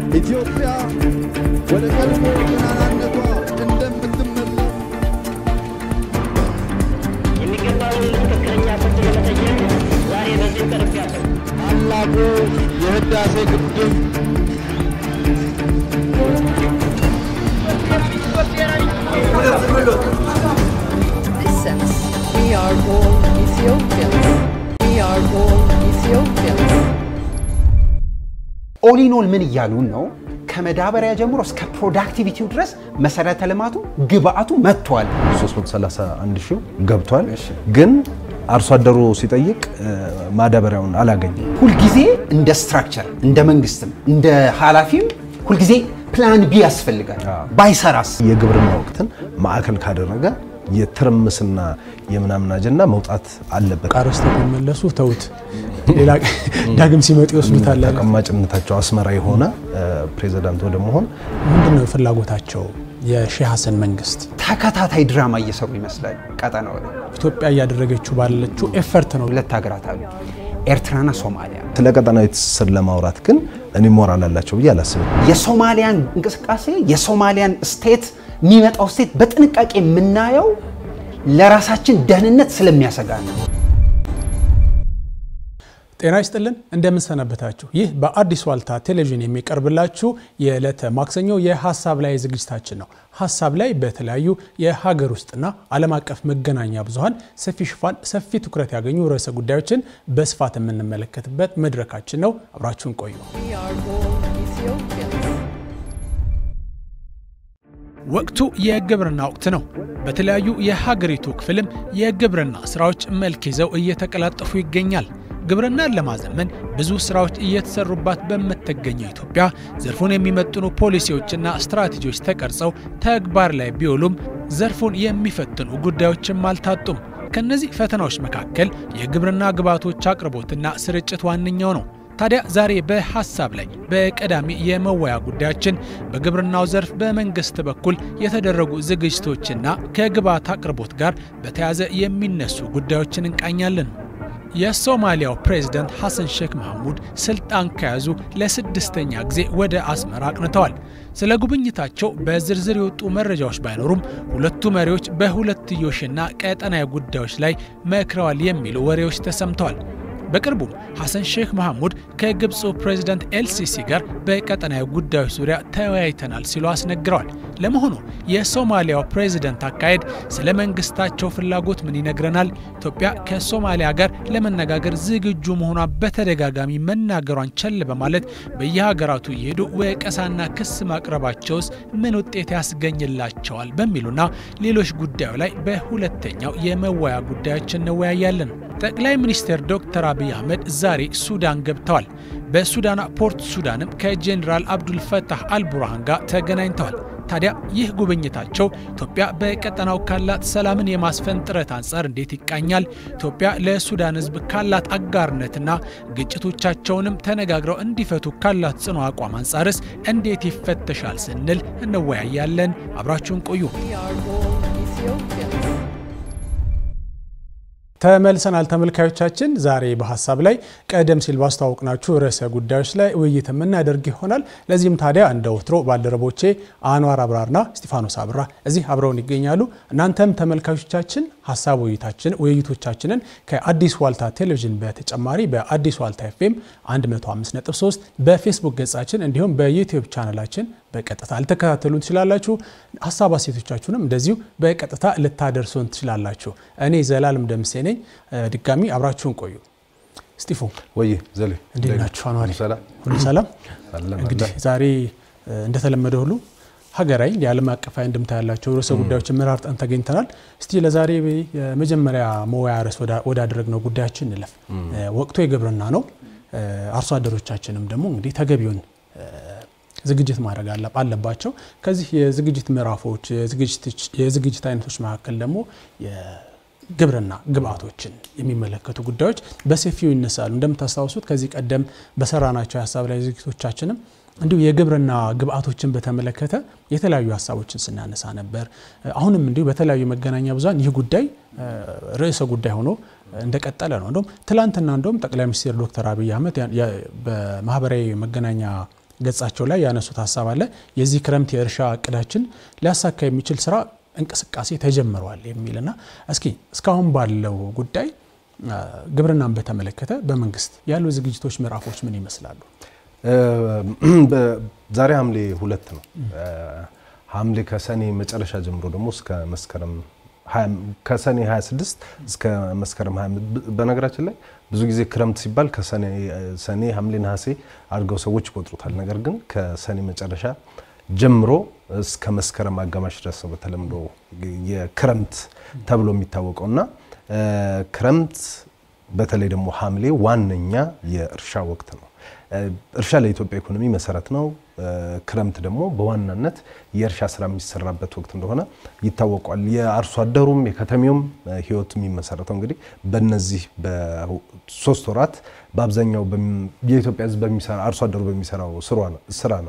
ኢትዮጵያ ወደ ቀድሞ ገናናነቷ እንደምትመለስ የሚገባውን ትክክለኛ ፍርድ ለመጠየቅ ዛሬ በዚህ ቀርቤያለሁ። ታላቁ የህዳሴ ግድብ Listen, we are all Ethiopians. We are all Ethiopians. ኦሊኖል ምን እያሉን ነው? ከመዳበሪያ ጀምሮ እስከ ፕሮዳክቲቪቲው ድረስ መሰረተ ልማቱ ግብአቱ መጥቷል። 331 ሺው ገብቷል። ግን አርሶ አደሩ ሲጠይቅ ማዳበሪያውን አላገኘም። ሁልጊዜ እንደ ስትራክቸር እንደ መንግስትም እንደ ኃላፊም ሁልጊዜ ፕላን ቢ ያስፈልጋል። ባይሰራስ የግብርና ወቅትን ማዕከል ካደረገ የትርምስና የምናምን አጀንዳ መውጣት አለበት። ቃረስተ ቢመለሱ ተውት፣ ሌላ ዳግም ሲመጡ ይወስዱታል። አለ። ተቀማጭነታቸው አስመራ የሆነ ፕሬዚዳንት ወደ መሆን ምንድን ነው ፍላጎታቸው? የሼህ ሀሰን መንግስት ተከታታይ ድራማ እየሰሩ ይመስላል። ቀጠናው ላይ ኢትዮጵያ እያደረገችው ባለችው ኤፈርት ነው። ሁለት ሀገራት አሉ፣ ኤርትራና ሶማሊያ። ስለ ቀጠናዊ ትስስር ለማውራት ግን እኔ ሞራል አላቸው ብዬ አላስብም። የሶማሊያን እንቅስቃሴ የሶማሊያን ስቴት የሚመጣው ስቴት በጥንቃቄ የምናየው ለራሳችን ደህንነት ስለሚያሰጋ ነው። ጤና ይስጥልን እንደምንሰነበታችሁ። ይህ በአዲስ ዋልታ ቴሌቪዥን የሚቀርብላችሁ የዕለተ ማክሰኞ የሀሳብ ላይ ዝግጅታችን ነው። ሀሳብ ላይ በተለያዩ የሀገር ውስጥና ዓለም አቀፍ መገናኛ ብዙኃን ሰፊ ሽፋን፣ ሰፊ ትኩረት ያገኙ ርዕሰ ጉዳዮችን በስፋት የምንመለከትበት መድረካችን ነው። አብራችሁን ቆዩ። We are all Ethiopians. ወቅቱ የግብርና ወቅት ነው። በተለያዩ የሀገሪቱ ክፍልም የግብርና ስራዎች መልክ ይዘው እየተቀላጠፉ ይገኛል። ግብርናን ለማዘመን ብዙ ስራዎች እየተሰሩባት በምትገኘው ኢትዮጵያ ዘርፉን የሚመጥኑ ፖሊሲዎችና ስትራቴጂዎች ተቀርጸው ተግባር ላይ ቢውሉም ዘርፉን የሚፈትኑ ጉዳዮችም አልታጡም። ከእነዚህ ፈተናዎች መካከል የግብርና ግብዓቶች አቅርቦትና ስርጭት ዋነኛው ነው። ታዲያ ዛሬ በሀሳብ ላይ በቀዳሚ የመወያ ጉዳያችን በግብርናው ዘርፍ በመንግስት በኩል የተደረጉ ዝግጅቶችና ከግብዓት አቅርቦት ጋር በተያያዘ የሚነሱ ጉዳዮችን እንቃኛለን። የሶማሊያው ፕሬዝደንት ሐሰን ሼክ መሐሙድ ስልጣን ከያዙ ለስድስተኛ ጊዜ ወደ አስመራ አቅንተዋል። ስለ ጉብኝታቸው በዝርዝር የወጡ መረጃዎች ባይኖሩም ሁለቱ መሪዎች በሁለትዮሽና ቀጠናዊ ጉዳዮች ላይ መክረዋል የሚሉ ወሬዎች ተሰምተዋል። በቅርቡም ሐሰን ሼክ መሐሙድ ከግብፁ ፕሬዝዳንት ኤልሲሲ ጋር በቀጠናዊ ጉዳዮች ዙሪያ ተወያይተናል ሲሉ አስነግረዋል። ለመሆኑ የሶማሊያው ፕሬዝዳንት አካሄድ ስለ መንግስታቸው ፍላጎት ምን ይነግረናል? ኢትዮጵያ ከሶማሊያ ጋር ለመነጋገር ዝግጁ መሆኗ በተደጋጋሚ መናገሯን ቸል በማለት በየሀገራቱ እየሄዱ ወቀሳና ክስ ማቅረባቸውስ ምን ውጤት ያስገኝላቸዋል? በሚሉና ሌሎች ጉዳዩ ላይ በሁለተኛው የመወያ ጉዳያችን እንወያያለን። ጠቅላይ ሚኒስትር ዶክተር አብይ አህመድ ዛሬ ሱዳን ገብተዋል። በሱዳን ፖርት ሱዳንም ከጄኔራል አብዱልፈታህ አልቡርሃን ጋር ተገናኝተዋል። ታዲያ ይህ ጉብኝታቸው ኢትዮጵያ በቀጠናው ካላት ሰላምን የማስፈን ጥረት አንጻር እንዴት ይቃኛል? ኢትዮጵያ ለሱዳን ሕዝብ ካላት አጋርነትና ግጭቶቻቸውንም ተነጋግረው እንዲፈቱ ካላት ጽኑ አቋም አንጻርስ እንዴት ይፈተሻል ስንል እንወያያለን። አብራችሁን ቆዩ። We are all Ethiopians. ተመልሰናል ተመልካዮቻችን። ዛሬ በሀሳብ ላይ ቀደም ሲል ባስተዋወቅናችሁ ርዕሰ ጉዳዮች ላይ ውይይት የምናደርግ ይሆናል። ለዚህም ታዲያ እንደ ወትሮ ባልደረቦቼ አንዋር አብራርና እስጢፋኖስ አብራ እዚህ አብረውን ይገኛሉ። እናንተም ተመልካቾቻችን ሀሳብ ውይይታችን ውይይቶቻችንን ከአዲስ ዋልታ ቴሌቪዥን በተጨማሪ በአዲስ ዋልታ ኤፍኤም 105.3 በፌስቡክ ገጻችን እንዲሁም በዩቲዩብ ቻናላችን በቀጥታ ልተከታተሉን ትችላላችሁ። ሀሳብ አሴቶቻችሁንም እንደዚሁ በቀጥታ ልታደርሱን ትችላላችሁ። እኔ ዘላለም ደምሴ ነኝ። ድጋሚ አብራችሁን ቆዩ። ስጢፎ ወይ ዘሌ እንዴት ናችሁ? አኗሪ ሰላም ሁሉ ሰላም? አለን እንግዲህ ዛሬ እንደተለመደ ሁሉ ሀገራዊ የዓለም አቀፋዊ እንድምታ ያላቸው ርዕሰ ጉዳዮችን መራርጠን ተገኝተናል። እስቲ ለዛሬ የመጀመሪያ መወያ ርዕስ ወዳደረግነው ጉዳያችን እንለፍ። ወቅቱ የግብርና ነው። አርሶ አደሮቻችንም ደግሞ እንግዲህ ተገቢውን ዝግጅት ማድረግ አለባቸው። ከዚህ የዝግጅት ምዕራፎች የዝግጅት አይነቶች መካከል ደግሞ የግብርና ግብዓቶችን የሚመለከቱ ጉዳዮች በሰፊው ይነሳሉ። እንደምታስታውሱት ከዚህ ቀደም በሰራናቸው የሀሳብ ላይ ዝግጅቶቻችንም እንዲሁ የግብርና ግብዓቶችን በተመለከተ የተለያዩ ሀሳቦችን ስናነሳ ነበር። አሁንም እንዲሁ በተለያዩ መገናኛ ብዙኃን ይህ ጉዳይ ርዕሰ ጉዳይ ሆኖ እንደቀጠለ ነው። እንደውም ትላንትና እንደውም ጠቅላይ ሚኒስትር ዶክተር አብይ አህመድ በማህበራዊ መገናኛ ገጻቸው ላይ ያነሱት ሀሳብ አለ። የዚህ ክረምት የእርሻ እቅዳችን ሊያሳካ የሚችል ስራ እንቅስቃሴ ተጀምሯል የሚልና እስኪ እስካሁን ባለው ጉዳይ ግብርናን በተመለከተ በመንግስት ያሉ ዝግጅቶች ምዕራፎች ምን ይመስላሉ? ዛሬ ሐምሌ ሁለት ነው። ሐምሌ ከሰኔ መጨረሻ ጀምሮ ደግሞ እስከ መስከረም ከሰኔ 26 እስከ መስከረም 20 በነገራችን ላይ ብዙ ጊዜ ክረምት ሲባል ከሰኔ ሐምሌ ነሐሴ አድርገው ሰዎች ይቆጥሩታል። ነገር ግን ከሰኔ መጨረሻ ጀምሮ እስከ መስከረም አጋማሽ ድረስ ነው በተለምዶ የክረምት ተብሎ የሚታወቀው እና ክረምት በተለይ ደግሞ ሐምሌ ዋነኛ የእርሻ ወቅት ነው። እርሻ ለኢትዮጵያ ኢኮኖሚ መሰረት ነው። ክረምት ደግሞ በዋናነት የእርሻ ስራ የሚሰራበት ወቅት እንደሆነ ይታወቋል። የአርሶ አደሩም የከተሜውም ህይወት የሚመሰረተው እንግዲህ በነዚህ በሶስት ወራት በአብዛኛው የኢትዮጵያ ህዝብ በሚሰራ አርሶ አደሩ በሚሰራው ስራ ነው።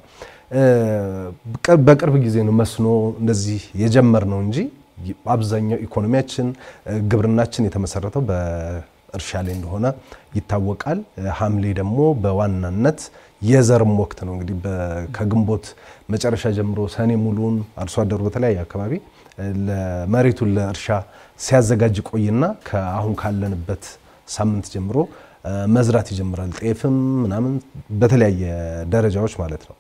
በቅርብ ጊዜ ነው መስኖ እንደዚህ የጀመር ነው እንጂ አብዛኛው ኢኮኖሚያችን ግብርናችን የተመሰረተው እርሻ ላይ እንደሆነ ይታወቃል። ሐምሌ ደግሞ በዋናነት የዘርም ወቅት ነው። እንግዲህ ከግንቦት መጨረሻ ጀምሮ ሰኔ ሙሉን አርሶ አደሩ በተለያየ አካባቢ መሬቱን ለእርሻ ሲያዘጋጅ ቆይና ከአሁን ካለንበት ሳምንት ጀምሮ መዝራት ይጀምራል። ጤፍም ምናምን በተለያየ ደረጃዎች ማለት ነው።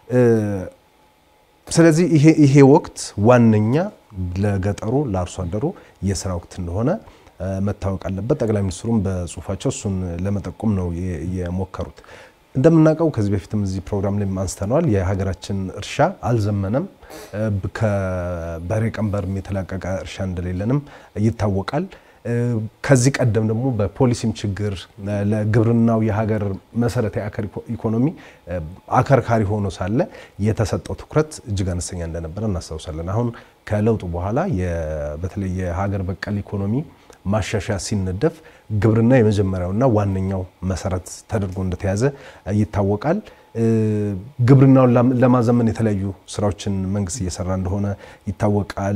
ስለዚህ ይሄ ወቅት ዋነኛ ለገጠሩ ለአርሶ አደሩ የስራ ወቅት እንደሆነ መታወቅ አለበት። ጠቅላይ ሚኒስትሩም በጽሁፋቸው እሱን ለመጠቆም ነው የሞከሩት። እንደምናውቀው ከዚህ በፊትም እዚህ ፕሮግራም ላይ አንስተነዋል። የሀገራችን እርሻ አልዘመነም። ከበሬ ቀንበርም የተላቀቀ እርሻ እንደሌለንም ይታወቃል። ከዚህ ቀደም ደግሞ በፖሊሲም ችግር ለግብርናው የሀገር መሰረታዊ ኢኮኖሚ አከርካሪ ሆኖ ሳለ የተሰጠው ትኩረት እጅግ አነስተኛ እንደነበረ እናስታውሳለን። አሁን ከለውጡ በኋላ በተለይ የሀገር በቀል ኢኮኖሚ ማሻሻያ ሲነደፍ ግብርና የመጀመሪያውና ዋነኛው መሰረት ተደርጎ እንደተያዘ ይታወቃል። ግብርናውን ለማዘመን የተለያዩ ስራዎችን መንግስት እየሰራ እንደሆነ ይታወቃል።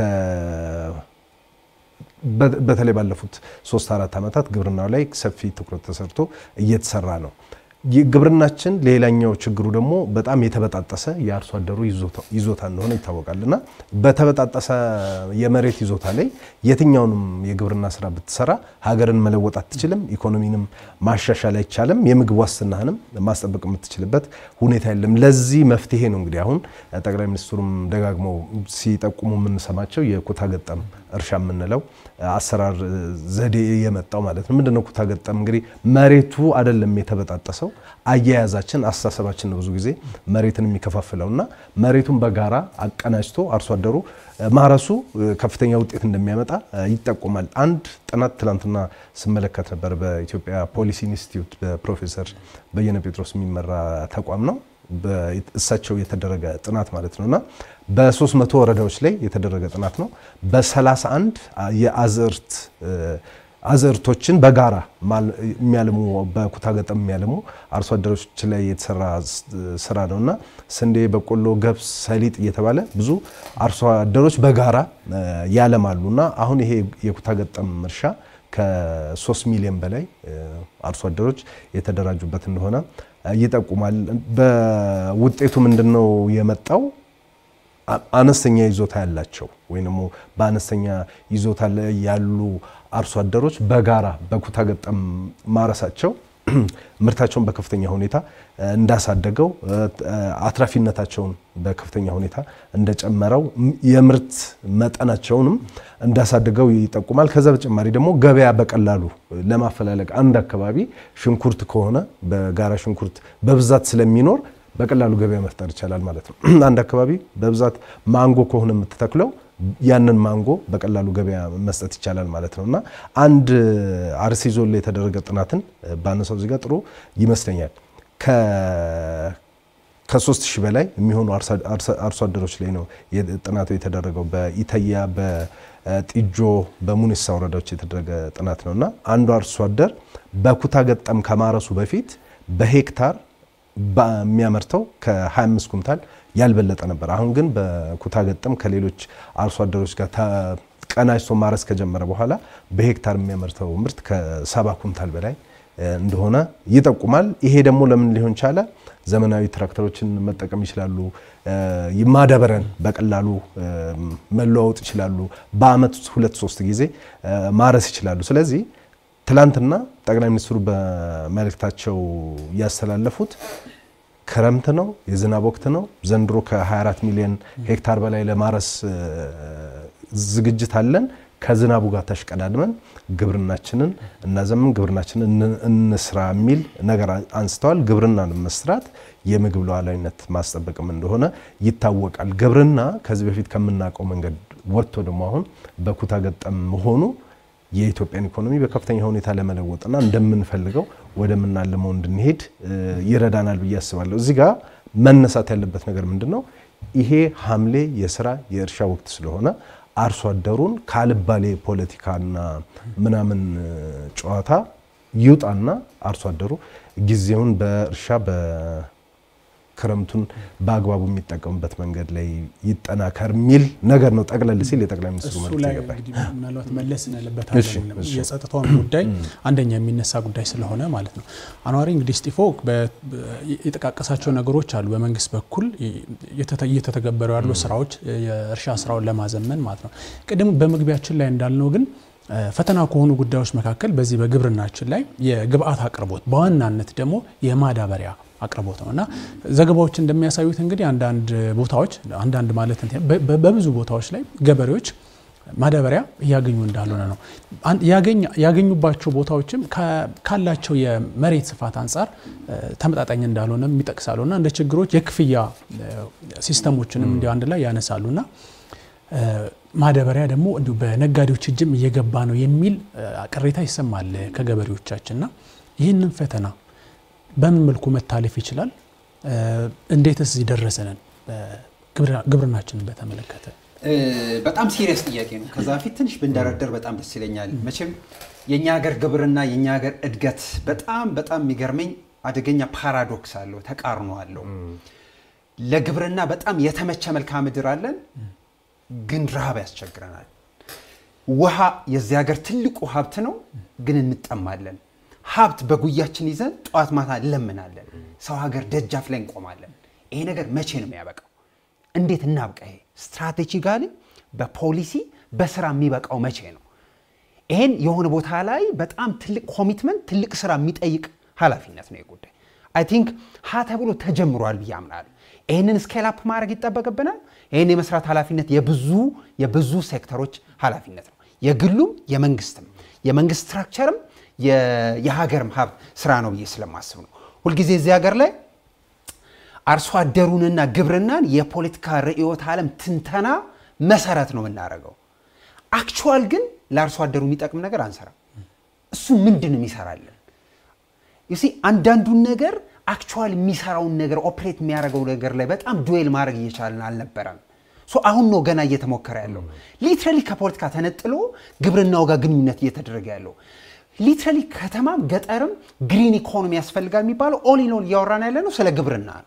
በተለይ ባለፉት ሶስት አራት ዓመታት ግብርናው ላይ ሰፊ ትኩረት ተሰርቶ እየተሰራ ነው። ግብርናችን ሌላኛው ችግሩ ደግሞ በጣም የተበጣጠሰ የአርሶ አደሩ ይዞታ እንደሆነ ይታወቃል እና በተበጣጠሰ የመሬት ይዞታ ላይ የትኛውንም የግብርና ስራ ብትሰራ ሀገርን መለወጥ አትችልም፣ ኢኮኖሚንም ማሻሻል አይቻልም፣ የምግብ ዋስትናህንም ማስጠበቅ የምትችልበት ሁኔታ የለም። ለዚህ መፍትሄ ነው እንግዲህ አሁን ጠቅላይ ሚኒስትሩም ደጋግመው ሲጠቁሙ የምንሰማቸው የኩታ ገጠም እርሻ የምንለው አሰራር ዘዴ የመጣው ማለት ነው። ምንድነው ኩታ ገጠም? እንግዲህ መሬቱ አይደለም የተበጣጠሰው አያያዛችን፣ አስተሳሰባችን ነው ብዙ ጊዜ መሬትን የሚከፋፍለው እና መሬቱን በጋራ አቀናጅቶ አርሶ አደሩ ማረሱ ከፍተኛ ውጤት እንደሚያመጣ ይጠቁማል። አንድ ጥናት ትላንትና ስመለከት ነበር። በኢትዮጵያ ፖሊሲ ኢንስቲትዩት በፕሮፌሰር በየነ ጴጥሮስ የሚመራ ተቋም ነው እሳቸው የተደረገ ጥናት ማለት ነው እና በ300 ወረዳዎች ላይ የተደረገ ጥናት ነው። በ31 የአዝርት አዝርቶችን በጋራ የሚያልሙ በኩታ ገጠም የሚያልሙ አርሶ አደሮች ላይ የተሰራ ስራ ነው እና ስንዴ፣ በቆሎ፣ ገብስ፣ ሰሊጥ እየተባለ ብዙ አርሶ አደሮች በጋራ ያለማሉ እና አሁን ይሄ የኩታ ገጠም እርሻ ከ3 ሚሊዮን በላይ አርሶ አደሮች የተደራጁበት እንደሆነ ይጠቁማል። በውጤቱ ምንድነው የመጣው? አነስተኛ ይዞታ ያላቸው ወይም ደግሞ በአነስተኛ ይዞታ ላይ ያሉ አርሶ አደሮች በጋራ በኩታ ገጠም ማረሳቸው ምርታቸውን በከፍተኛ ሁኔታ እንዳሳደገው አትራፊነታቸውን በከፍተኛ ሁኔታ እንደጨመረው የምርት መጠናቸውንም እንዳሳደገው ይጠቁማል። ከዛ በተጨማሪ ደግሞ ገበያ በቀላሉ ለማፈላለግ አንድ አካባቢ ሽንኩርት ከሆነ በጋራ ሽንኩርት በብዛት ስለሚኖር በቀላሉ ገበያ መፍጠር ይቻላል ማለት ነው። አንድ አካባቢ በብዛት ማንጎ ከሆነ የምትተክለው ያንን ማንጎ በቀላሉ ገበያ መስጠት ይቻላል ማለት ነው እና አንድ አርሲ ዞን ላይ የተደረገ ጥናትን ባነሳው እዚህ ጋር ጥሩ ይመስለኛል። ከሶስት ሺህ በላይ የሚሆኑ አርሶ አደሮች ላይ ነው ጥናቱ የተደረገው በኢተያ በጢጆ በሙኒሳ ወረዳዎች የተደረገ ጥናት ነው እና አንዱ አርሶ አደር በኩታ ገጠም ከማረሱ በፊት በሄክታር በሚያመርተው ከ25 ኩንታል ያልበለጠ ነበር። አሁን ግን በኩታ ገጠም ከሌሎች አርሶ አደሮች ጋር ቀናጅቶ ማረስ ከጀመረ በኋላ በሄክታር የሚያመርተው ምርት ከሰባ ኩንታል በላይ እንደሆነ ይጠቁማል። ይሄ ደግሞ ለምን ሊሆን ቻለ? ዘመናዊ ትራክተሮችን መጠቀም ይችላሉ። ማዳበሪያን በቀላሉ መለዋወጥ ይችላሉ። በአመት ሁለት ሶስት ጊዜ ማረስ ይችላሉ። ስለዚህ ትላንትና ጠቅላይ ሚኒስትሩ በመልእክታቸው ያስተላለፉት ክረምት ነው፣ የዝናብ ወቅት ነው። ዘንድሮ ከ24 ሚሊዮን ሄክታር በላይ ለማረስ ዝግጅት አለን። ከዝናቡ ጋር ተሽቀዳድመን ግብርናችንን እናዘምን፣ ግብርናችንን እንስራ የሚል ነገር አንስተዋል። ግብርናን መስራት የምግብ ሉዓላዊነት ማስጠበቅም እንደሆነ ይታወቃል። ግብርና ከዚህ በፊት ከምናውቀው መንገድ ወጥቶ ደግሞ አሁን በኩታ ገጠም መሆኑ የኢትዮጵያን ኢኮኖሚ በከፍተኛ ሁኔታ ለመለወጥና እንደምንፈልገው ወደምናልመው እንድንሄድ ይረዳናል ብዬ አስባለሁ። እዚህ ጋር መነሳት ያለበት ነገር ምንድን ነው? ይሄ ሐምሌ የስራ የእርሻ ወቅት ስለሆነ አርሶ አደሩን ካልባሌ ፖለቲካና ምናምን ጨዋታ ይውጣና አርሶ አደሩ ጊዜውን በእርሻ በክረምቱን በአግባቡ የሚጠቀሙበት መንገድ ላይ ይጠናከር የሚል ነገር ነው። ጠቅለል ሲል የጠቅላይ ሚኒስትሩ እሱ መልዕክት ላይ የገባኝ። እንግዲህ ምናልባት መለስ እንልበት እሺ፣ እሺ። የጸጥታውን ጉዳይ አንደኛ የሚነሳ ጉዳይ ስለሆነ ማለት ነው። አኗሪ እንግዲህ ስጢፎ በ- የጠቃቀሳቸው ነገሮች አሉ። በመንግስት በኩል እየተተ- እየተተገበሩ ያሉ ስራዎች የእርሻ ስራውን ለማዘመን ማለት ነው። ቅድም በመግቢያችን ላይ እንዳልነው ግን እ፣ ፈተና ከሆኑ ጉዳዮች መካከል በዚህ በግብርናችን ላይ የግብአት አቅርቦት በዋናነት ደግሞ የማዳበሪያ አቅርቦት ነው እና ዘገባዎች እንደሚያሳዩት እንግዲህ አንዳንድ ቦታዎች አንዳንድ ማለት እንትን በ- በ- በብዙ ቦታዎች ላይ ገበሬዎች ማዳበሪያ እያገኙ እንዳልሆነ ነው። አን- ያገኝ- ያገኙባቸው ቦታዎችም ከ- ካላቸው የመሬት ስፋት አንጻር እ፣ ተመጣጣኝ እንዳልሆነ ይጠቅሳሉ እና እንደ ችግሮች የክፍያ እ፣ ሲስተሞችንም እንዲሁ አንድ ላይ ያነሳሉ እና እ፣ ማዳበሪያ ደግሞ እንዲሁ በነጋዴዎች እጅም እየገባ ነው የሚል እ፣ ቅሬታ ይሰማል ከገበሬዎቻችን እና ይህንን ፈተና በምን መልኩ መታለፍ ይችላል? እ፣ እንዴትስ እዚህ ደረሰንን? ግብርና- ግብርናችንን በተመለከተ እ፣ በጣም ሲሪየስ ጥያቄ ነው። ከዛ በፊት ትንሽ ብንደረደር በጣም ደስ ይለኛል። መቼም የእኛ ሀገር ግብርና የእኛ ሀገር እድገት በጣም በጣም የሚገርመኝ አደገኛ ፓራዶክስ አለው፣ ተቃርኖ አለው። ለግብርና በጣም የተመቸ መልክዓ ምድር አለን፣ ግን ረሃብ ያስቸግረናል። ውሃ የዚህ ሀገር ትልቁ ሀብት ነው፣ ግን እንጠማለን። ሀብት በጉያችን ይዘን ጠዋት ማታ እንለምናለን። ሰው ሀገር ደጃፍ ላይ እንቆማለን። ይሄ ነገር መቼ ነው የሚያበቃው? እንዴት እናብቃ? ይሄ ስትራቴጂካሊ በፖሊሲ በስራ የሚበቃው መቼ ነው? ይሄን የሆነ ቦታ ላይ በጣም ትልቅ ኮሚትመንት፣ ትልቅ ስራ የሚጠይቅ ኃላፊነት ነው የጉዳይ አይ ቲንክ ሀ ተብሎ ተጀምሯል ብዬ አምናለሁ። ይህንን ስኬል አፕ ማድረግ ይጠበቅብናል። ይህን የመስራት ኃላፊነት የብዙ የብዙ ሴክተሮች ኃላፊነት ነው፣ የግሉም የመንግስትም። የመንግስት ስትራክቸርም የ- የሀገርም ሀብት ስራ ነው ብዬ ስለማስብ ነው። ሁልጊዜ እዚህ ሀገር ላይ አርሶ አደሩንና ግብርናን የፖለቲካ ርዕዮተ ዓለም ትንተና መሰረት ነው የምናደርገው። አክቹዋል ግን ለአርሶ አደሩ የሚጠቅም ነገር አንሰራም። እሱ ምንድን ነው የሚሰራልን? ዩሲ አንዳንዱን ነገር አክቹዋል የሚሰራውን ነገር ኦፕሬት የሚያደርገው ነገር ላይ በጣም ዱዌል ማድረግ እየቻልን አልነበረም። ሶ አሁን ነው ገና እየተሞከረ ያለው ሊትራሊ ከፖለቲካ ተነጥሎ ግብርናው ጋር ግንኙነት እየተደረገ ያለው ሊትራሊ ከተማም ገጠርም ግሪን ኢኮኖሚ ያስፈልጋል የሚባለው ኦል ኢን ኦል እያወራን ያለ ነው ስለ ግብርና ነው።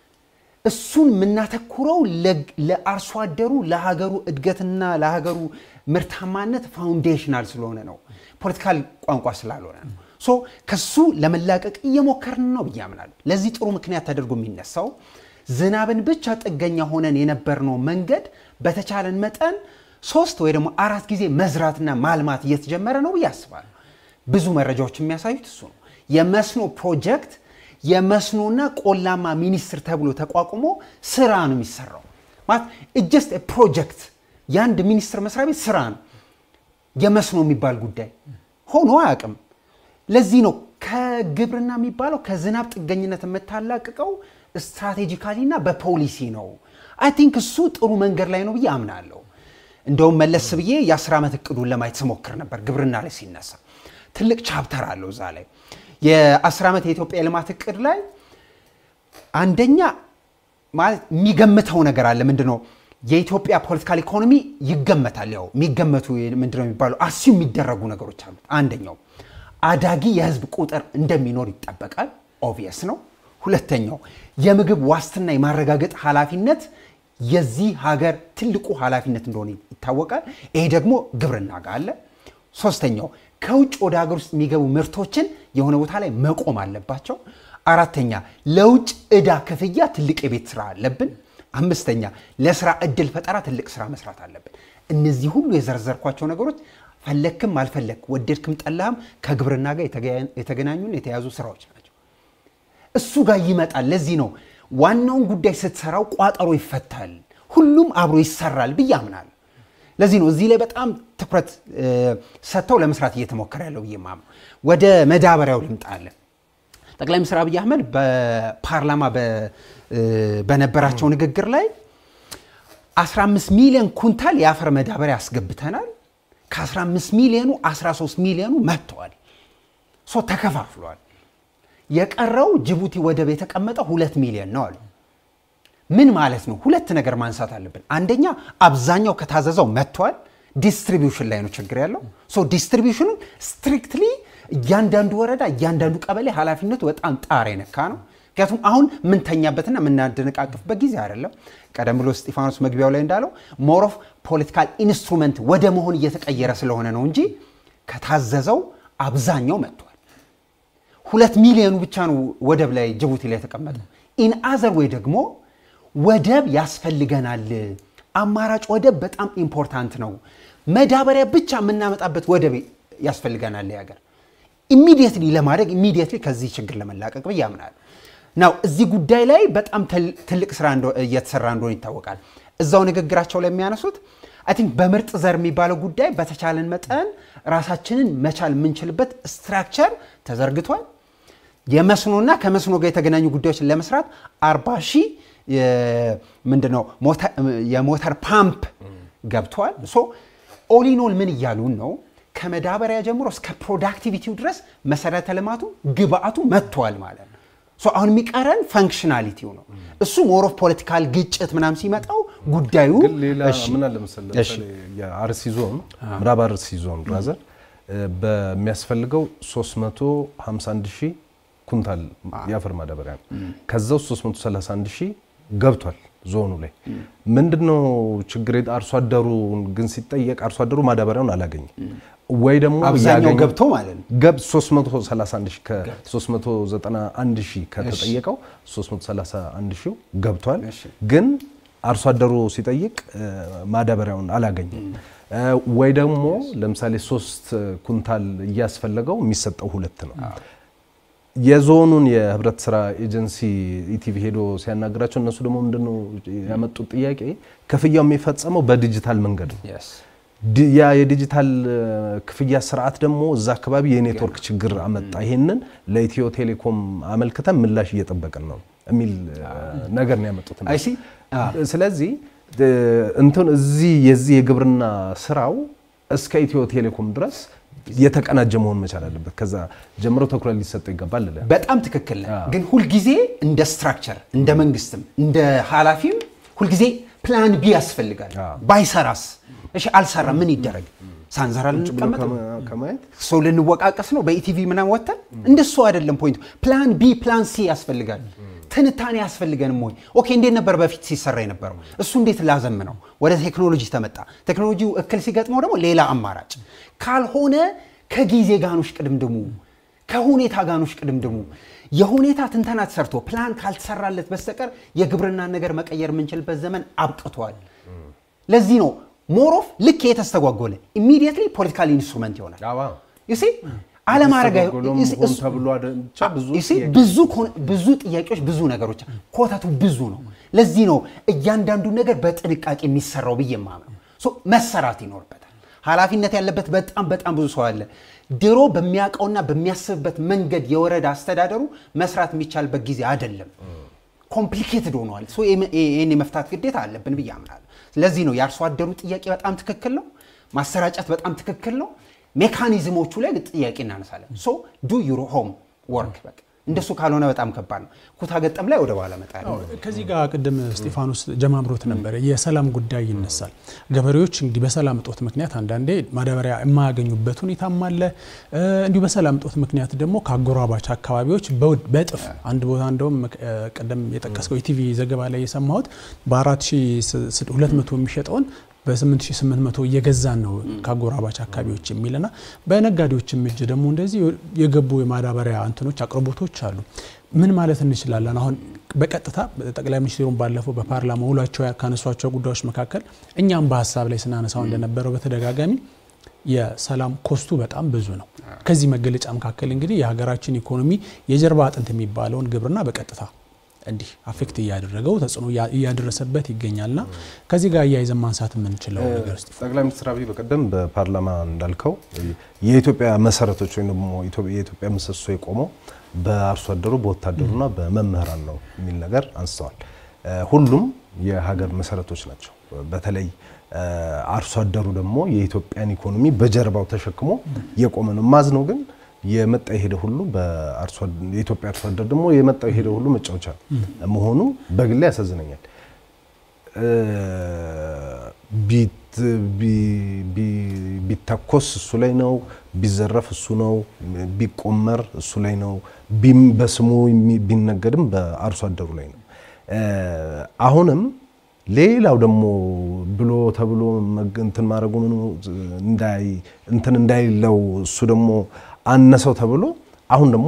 እሱን የምናተኩረው ለ- ለአርሶ አደሩ ለሀገሩ እድገትና ለሀገሩ ምርታማነት ፋውንዴሽናል ስለሆነ ነው፣ ፖለቲካል ቋንቋ ስላልሆነ ነው። ሶ ከሱ ለመላቀቅ እየሞከርን ነው ብዬ አምናለሁ። ለዚህ ጥሩ ምክንያት ተደርጎ የሚነሳው ዝናብን ብቻ ጥገኛ ሆነን የነበርነው መንገድ በተቻለን መጠን ሶስት ወይ ደግሞ አራት ጊዜ መዝራትና ማልማት እየተጀመረ ነው ብዬ አስባለሁ። ብዙ መረጃዎች የሚያሳዩት እሱ ነው። የመስኖ ፕሮጀክት የመስኖና ቆላማ ሚኒስቴር ተብሎ ተቋቁሞ ስራ ነው የሚሰራው። ማለት ጀስት ፕሮጀክት የአንድ ሚኒስቴር መስሪያ ቤት ስራ ነው። የመስኖ የሚባል ጉዳይ ሆኖ አያውቅም። ለዚህ ነው ከግብርና የሚባለው ከዝናብ ጥገኝነት የምታላቅቀው ስትራቴጂካሊ እና በፖሊሲ ነው። አይ ቲንክ እሱ ጥሩ መንገድ ላይ ነው ብዬ አምናለሁ። እንደውም መለስ ብዬ የአስር ዓመት እቅዱን ለማየት ስሞክር ነበር ግብርና ላይ ሲነሳ ትልቅ ቻፕተር አለው እዛ ላይ የአስር ዓመት የኢትዮጵያ የልማት እቅድ ላይ አንደኛ ማለት የሚገምተው ነገር አለ። ምንድነው የኢትዮጵያ ፖለቲካል ኢኮኖሚ ይገመታል። ያው የሚገመቱ ምንድነው የሚባሉ አሲ የሚደረጉ ነገሮች አሉት። አንደኛው አዳጊ የህዝብ ቁጥር እንደሚኖር ይጠበቃል። ኦቪየስ ነው። ሁለተኛው የምግብ ዋስትና የማረጋገጥ ኃላፊነት የዚህ ሀገር ትልቁ ኃላፊነት እንደሆነ ይታወቃል። ይሄ ደግሞ ግብርና ጋር አለ። ሶስተኛው ከውጭ ወደ ሀገር ውስጥ የሚገቡ ምርቶችን የሆነ ቦታ ላይ መቆም አለባቸው። አራተኛ ለውጭ ዕዳ ክፍያ ትልቅ የቤት ስራ አለብን። አምስተኛ ለስራ እድል ፈጠራ ትልቅ ስራ መስራት አለብን። እነዚህ ሁሉ የዘረዘርኳቸው ነገሮች ፈለክም አልፈለክ ወደድክም ጠላህም ከግብርና ጋር የተገያ- የተገናኙን የተያዙ ስራዎች ናቸው። እሱ ጋር ይመጣል። ለዚህ ነው ዋናውን ጉዳይ ስትሰራው ቋጠሮ ይፈታል፣ ሁሉም አብሮ ይሰራል ብዬ አምናለሁ። ለዚህ ነው እዚህ ላይ በጣም ትኩረት እ፣ ሰጥተው ለመስራት እየተሞከረ ያለው ብዬ ማምነው። ወደ መዳበሪያው ልምጣለን። ጠቅላይ ሚኒስትር አብይ አህመድ በፓርላማ በ- እ፣ በነበራቸው ንግግር ላይ 15 ሚሊዮን ኩንታል የአፈር መዳበሪያ አስገብተናል። ከ15 ሚሊዮኑ 13 ሚሊዮኑ መጥተዋል። ሶ ተከፋፍሏል። የቀረው ጅቡቲ ወደብ የተቀመጠው ሁለት ሚሊዮን ነው አሉ። ምን ማለት ነው? ሁለት ነገር ማንሳት አለብን። አንደኛ አብዛኛው ከታዘዘው መጥቷል። ዲስትሪቢዩሽን ላይ ነው ችግር ያለው። ሶ ዲስትሪቢዩሽኑ ስትሪክትሊ እያንዳንዱ ወረዳ እያንዳንዱ ቀበሌ ኃላፊነቱ በጣም ጣር የነካ ነው። ምክንያቱም አሁን የምንተኛበትና የምናደነቃቅፍበት ጊዜ አይደለም። ቀደም ብሎ እስጢፋኖስ መግቢያው ላይ እንዳለው ሞር ኦፍ ፖለቲካል ኢንስትሩመንት ወደ መሆን እየተቀየረ ስለሆነ ነው እንጂ ከታዘዘው አብዛኛው መጥቷል። ሁለት ሚሊዮኑ ብቻ ነው ወደብ ላይ ጅቡቲ ላይ የተቀመጠው። ኢን አዘር ወይ ደግሞ ወደብ ያስፈልገናል። አማራጭ ወደብ በጣም ኢምፖርታንት ነው። መዳበሪያ ብቻ የምናመጣበት ወደብ ያስፈልገናል የሀገር ኢሚዲየትሊ ለማድረግ ኢሚዲየትሊ ከዚህ ችግር ለመላቀቅ ብዬ አምናለሁ። ናው እዚህ ጉዳይ ላይ በጣም ትል- ትልቅ ስራ እንደ- እየተሰራ እንደሆነ ይታወቃል። እዛው ንግግራቸው ላይ የሚያነሱት አይ ቲንክ በምርጥ ዘር የሚባለው ጉዳይ በተቻለን መጠን ራሳችንን መቻል የምንችልበት ስትራክቸር ተዘርግቷል። የመስኖና ከመስኖ ጋር የተገናኙ ጉዳዮችን ለመስራት 40 ሺህ ምንድነው የሞተር ፓምፕ ገብቷል። ሶ ኦሊኖል ምን እያሉን ነው? ከመዳበሪያ ጀምሮ እስከ ፕሮዳክቲቪቲው ድረስ መሰረተ ልማቱ ግብአቱ መጥቷል ማለት ነው። ሶ አሁን የሚቀረን ፈንክሽናሊቲው ነው። እሱ ሞር ኦፍ ፖለቲካል ግጭት ምናምን ሲመጣው ጉዳዩ ግን ሌላ እሺ፣ ምን አለ መሰለህ፣ እሺ። ለምሳሌ የአርሲ ዞን ምዕራብ አርሲ ዞን ራዘር በሚያስፈልገው 351 ሺህ ኩንታል የአፈር ማዳበሪያ ነው። ከዛ ውስጥ 331 ሺህ ገብቷል ዞኑ ላይ። ምንድነው ችግር? አርሶ አደሩን ግን ሲጠየቅ አርሶ አደሩ ማዳበሪያውን አላገኘም ወይ ደግሞ አብዛኛው ያገኘ- ገብቶ ማለት ነው። ገብ 331 ሺህ ከ391 ሺህ ከተጠየቀው 331 ሺህ ገብቷል። እሺ። ግን አርሶ አደሩ ሲጠይቅ እ፣ ማዳበሪያውን አላገኘም። እ፣ ወይ ደግሞ ለምሳሌ ሶስት ኩንታል እያስፈለገው የሚሰጠው ሁለት ነው። የዞኑን የህብረት ስራ ኤጀንሲ ኢቲቪ ሄዶ ሲያናግራቸው እነሱ ደግሞ ምንድነው ያመጡት ጥያቄ ክፍያው የሚፈጸመው በዲጂታል መንገድ ነው። Yes። ዲ- ያ የዲጂታል እ፣ ክፍያ ስርዓት ደግሞ እዛ አካባቢ የኔትወርክ ችግር አመጣ። ይሄንን ለኢትዮ ቴሌኮም አመልክተን ምላሽ እየጠበቅን ነው የሚል እ፣ ነገር ነው ያመጡት። አይ ሲ ስለዚህ እ፣ እንትን እዚህ የዚህ የግብርና ስራው እስከ ኢትዮ ቴሌኮም ድረስ የተቀናጀ መሆን መቻል አለበት። ከዛ ጀምሮ ትኩረት ሊሰጠው ይገባል እላለሁ። በጣም ትክክል ነህ። አዎ። ግን ሁልጊዜ እንደ ስትራክቸር እንደ መንግስትም እንደ ኃላፊም ሁልጊዜ ፕላን ቢ ያስፈልጋል። አዎ። ባይሰራስ? እሺ አልሰራ ምን ይደረግ? ሳንሰራ ቁጭ ብሎ ልንቀመጥ ነው? ከማ- ከማየት ሰው ልንወቃቀስ ነው በኢቲቪ ምናምን ወጥተን? እንደሱ አይደለም ፖይንቱ። ፕላን ቢ ፕላን ሲ ያስፈልጋል። ትንታኔ ያስፈልገንም ወይ? ኦኬ እንዴት ነበር በፊት ሲሰራ የነበረው? እሱ እንዴት ላዘምነው? ወደ ቴክኖሎጂ ተመጣ። ቴክኖሎጂው እክል ሲገጥመው ደግሞ ሌላ አማራጭ ካልሆነ ከጊዜ ጋኖች ቅድምድሙ ከሁኔታ ጋኖች ቅድምድሙ የሁኔታ ትንተና ተሰርቶ ፕላን ካልተሰራለት በስተቀር የግብርናን ነገር መቀየር የምንችልበት ዘመን አብቅቷል። ለዚህ ነው ሞሮፍ ልክ የተስተጓጎለ ኢሚዲየትሊ ፖለቲካል ኢንስትሩመንት ይሆናል። አዋ ዩሲ አለማድረግ አይ- ተስተጓጎሎም ዩሲ ሆን እሱ- ተብሎ አይደል? ብቻ ብዙ ዩሲ ጥያቄ። ብዙ ኮን- ብዙ ጥያቄዎች ብዙ ነገሮች ኮተቱ ብዙ ነው። ለዚህ ነው እያንዳንዱ ነገር በጥንቃቄ የሚሰራው ብዬ የማምነው። ሶ መሰራት ይኖርበታል። ኃላፊነት ያለበት በጣም በጣም ብዙ ሰው አለ። ድሮ በሚያውቀውና በሚያስብበት መንገድ የወረዳ አስተዳደሩ መስራት የሚቻልበት ጊዜ አይደለም። ኮምፕሊኬትድ ሆኗል። ሶ ይህን ይህን የመፍታት ግዴታ አለብን ብዬ አምናለሁ። ስለዚህ ነው የአርሶ አደሩ ጥያቄ በጣም ትክክል ነው። ማሰራጨት በጣም ትክክል ነው። ሜካኒዝሞቹ ላይ ጥያቄ እናነሳለን። ሶ ዱ ዩር ሆም ወርክ በቃ እንደሱ ካልሆነ በጣም ከባድ ነው። ኩታ ገጠም ላይ ወደ በኋላ እመጣለሁ። ከዚህ ጋር ቅድም እስጢፋኖስ ጀማምሮት ነበረ፣ የሰላም ጉዳይ ይነሳል። ገበሬዎች እንግዲህ በሰላም እጦት ምክንያት አንዳንዴ ማዳበሪያ የማያገኙበት ሁኔታም አለ። እ፣ እንዲሁ በሰላም እጦት ምክንያት ደግሞ ከአጎራባች አካባቢዎች በውድ- በእጥፍ አንድ ቦታ እንደውም እ፣ ቅድም የጠቀስከው የቲቪ ዘገባ ላይ የሰማሁት በ4200 የሚሸጠውን በ8800 እየገዛን ነው ከአጎራባች አካባቢዎች የሚልና በነጋዴዎችም እጅ ደግሞ እንደዚህ የገቡ የማዳበሪያ እንትኖች አቅርቦቶች አሉ። ምን ማለት እንችላለን? አሁን በቀጥታ ጠቅላይ ሚኒስትሩን ባለፈው በፓርላማ ውሏቸው ካነሷቸው ጉዳዮች መካከል እኛም በሀሳብ ላይ ስናነሳው እንደነበረው በተደጋጋሚ የሰላም ኮስቱ በጣም ብዙ ነው። ከዚህ መገለጫ መካከል እንግዲህ የሀገራችን ኢኮኖሚ የጀርባ አጥንት የሚባለውን ግብርና በቀጥታ እንዲህ አፌክት እያደረገው ተጽዕኖ እያደረሰበት ይገኛልና ከዚህ ጋር እያይዘን ማንሳት የምንችለው ነገር እስቲ ጠቅላይ ሚኒስትር አብይ በቀደም በፓርላማ እንዳልከው የኢትዮጵያ መሰረቶች ወይም ደግሞ የኢትዮጵያ ምሰሶ የቆመው በአርሶ አደሩ በወታደሩና በመምህራን ነው የሚል ነገር አንስተዋል። ሁሉም የሀገር መሰረቶች ናቸው። በተለይ አርሶ አደሩ ደግሞ የኢትዮጵያን ኢኮኖሚ በጀርባው ተሸክሞ የቆመ ነው። ማዝ ነው ግን የመጣ የሄደ ሁሉ የኢትዮጵያ አርሶ አደር ደግሞ የመጣ የሄደ ሁሉ መጫወቻ መሆኑ በግሌ ያሳዝነኛል። ቢተኮስ እሱ ላይ ነው፣ ቢዘረፍ እሱ ነው፣ ቢቆመር እሱ ላይ ነው፣ በስሙ ቢነገድም በአርሶ አደሩ ላይ ነው። አሁንም ሌላው ደግሞ ብሎ ተብሎ እንትን ማድረጉ ምኑ እንትን እንዳይለው እሱ ደግሞ አነሰው ተብሎ አሁን ደግሞ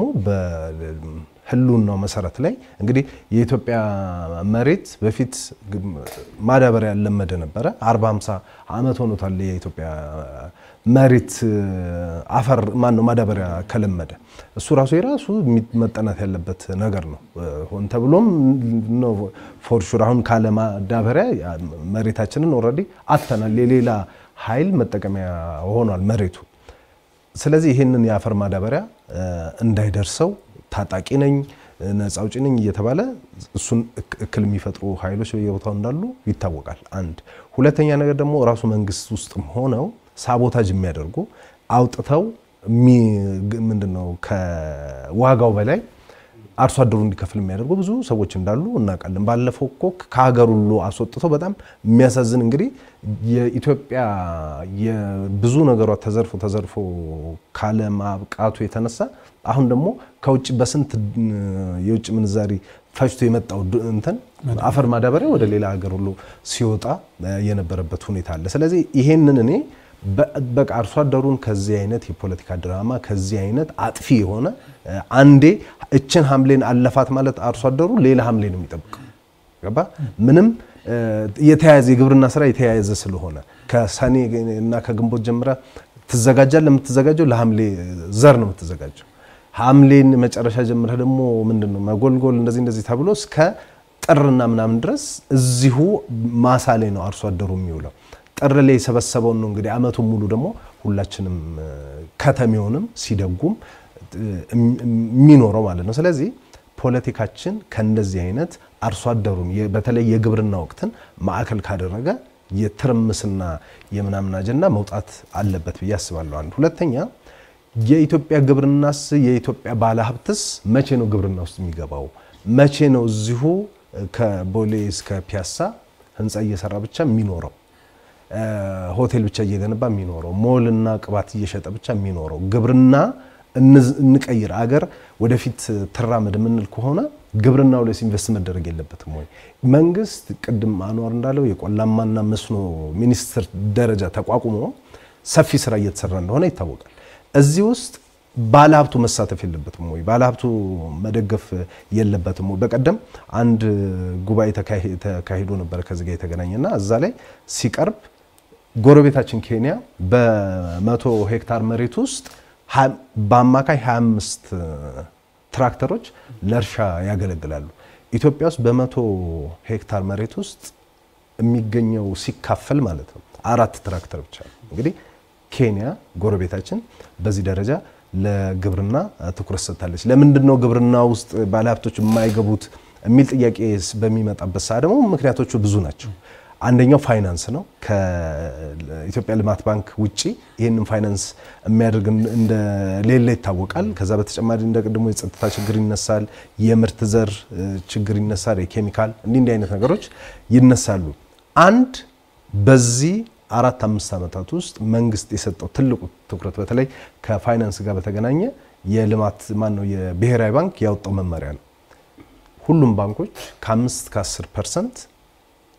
በህልውናው መሰረት ላይ እንግዲህ የኢትዮጵያ መሬት በፊት ማዳበሪያ ያለመደ ነበረ። 40 50 ዓመት ሆኖታል የኢትዮጵያ መሬት አፈር ማን ነው ማዳበሪያ ከለመደ እሱ ራሱ የራሱ መጠናት ያለበት ነገር ነው። ሆን ተብሎም ነው ፎር ሹር አሁን ካለ ማዳበሪያ መሬታችንን ኦልሬዲ አጥተናል። የሌላ ኃይል መጠቀሚያ ሆኗል መሬቱ። ስለዚህ ይህንን የአፈር ማዳበሪያ እንዳይደርሰው ታጣቂ ነኝ ነፃ አውጪ ነኝ እየተባለ እሱን እክል የሚፈጥሩ ኃይሎች በየቦታው እንዳሉ ይታወቃል። አንድ ሁለተኛ ነገር ደግሞ ራሱ መንግስት ውስጥም ሆነው ሳቦታጅ የሚያደርጉ አውጥተው ምንድነው ከዋጋው በላይ አርሶ አደሩ እንዲከፍል የሚያደርጉ ብዙ ሰዎች እንዳሉ እናውቃለን። ባለፈው እኮ ከሀገር ሁሉ አስወጥተው በጣም የሚያሳዝን እንግዲህ የኢትዮጵያ የብዙ ነገሯ ተዘርፎ ተዘርፎ ካለማብቃቱ የተነሳ አሁን ደግሞ ከውጭ በስንት የውጭ ምንዛሪ ፈጅቶ የመጣው እንትን አፈር ማዳበሪያ ወደ ሌላ ሀገር ሁሉ ሲወጣ የነበረበት ሁኔታ አለ። ስለዚህ ይሄንን እኔ በቃ አርሶ አደሩን ከዚህ አይነት የፖለቲካ ድራማ ከዚህ አይነት አጥፊ የሆነ አንዴ እችን ሐምሌን አለፋት ማለት አርሶ አደሩ ሌላ ሐምሌ ነው የሚጠብቀው። ገባ ምንም የተያያዘ የግብርና ስራ የተያያዘ ስለሆነ ከሰኔ እና ከግንቦት ጀምረ ትዘጋጃል። የምትዘጋጀው ለሐምሌ ዘር ነው የምትዘጋጀው። ሐምሌን መጨረሻ ጀምረህ ደግሞ ምንድን ነው መጎልጎል እንደዚህ እንደዚህ ተብሎ እስከ ጥርና ምናምን ድረስ እዚሁ ማሳ ላይ ነው አርሶ አደሩ የሚውለው። ጥር ላይ የሰበሰበውን ነው እንግዲህ አመቱን ሙሉ ደግሞ ሁላችንም ከተሜውንም ሲደጉም የሚኖረው ማለት ነው። ስለዚህ ፖለቲካችን ከእንደዚህ አይነት አርሶ አደሩን በተለይ የግብርና ወቅትን ማዕከል ካደረገ የትርምስና የምናምን አጀንዳ መውጣት አለበት ብዬ አስባለሁ። አንድ ሁለተኛ የኢትዮጵያ ግብርናስ የኢትዮጵያ ባለሀብትስ መቼ ነው ግብርና ውስጥ የሚገባው? መቼ ነው እዚሁ ከቦሌ እስከ ፒያሳ ህንፃ እየሰራ ብቻ የሚኖረው ሆቴል ብቻ እየገነባ የሚኖረው ሞልና ቅባት እየሸጠ ብቻ የሚኖረው ግብርና እንቀይር፣ አገር ወደፊት ትራመድ የምንል ከሆነ ግብርናው ላይ ኢንቨስት መደረግ የለበትም ወይ? መንግስት ቅድም አንዋር እንዳለው የቆላማና መስኖ ሚኒስቴር ደረጃ ተቋቁሞ ሰፊ ስራ እየተሰራ እንደሆነ ይታወቃል። እዚህ ውስጥ ባለሀብቱ መሳተፍ የለበትም ወይ? ባለሀብቱ መደገፍ የለበትም ወይ? በቀደም አንድ ጉባኤ ተካሂዶ ነበረ ከዚህ ጋር የተገናኘና እዛ ላይ ሲቀርብ ጎረቤታችን ኬንያ በመቶ ሄክታር መሬት ውስጥ በአማካይ 25 ትራክተሮች ለእርሻ ያገለግላሉ። ኢትዮጵያ ውስጥ በመቶ ሄክታር መሬት ውስጥ የሚገኘው ሲካፈል ማለት ነው አራት ትራክተር ብቻ ነው። እንግዲህ ኬንያ ጎረቤታችን በዚህ ደረጃ ለግብርና ትኩረት ሰጥታለች። ለምንድን ነው ግብርና ውስጥ ባለሀብቶች የማይገቡት የሚል ጥያቄ በሚመጣበት ሰዓት ደግሞ ምክንያቶቹ ብዙ ናቸው። አንደኛው ፋይናንስ ነው። ከኢትዮጵያ ልማት ባንክ ውጪ ይህንን ፋይናንስ የሚያደርግ እንደሌለ ይታወቃል። ከዛ በተጨማሪ እንደ ቅድሞ የጸጥታ ችግር ይነሳል፣ የምርት ዘር ችግር ይነሳል፣ የኬሚካል እንዲህ እንዲህ አይነት ነገሮች ይነሳሉ። አንድ በዚህ አራት አምስት ዓመታት ውስጥ መንግስት የሰጠው ትልቁ ትኩረት በተለይ ከፋይናንስ ጋር በተገናኘ የልማት ማን ነው የብሔራዊ ባንክ ያወጣው መመሪያ ነው። ሁሉም ባንኮች ከአምስት ከአስር ፐርሰንት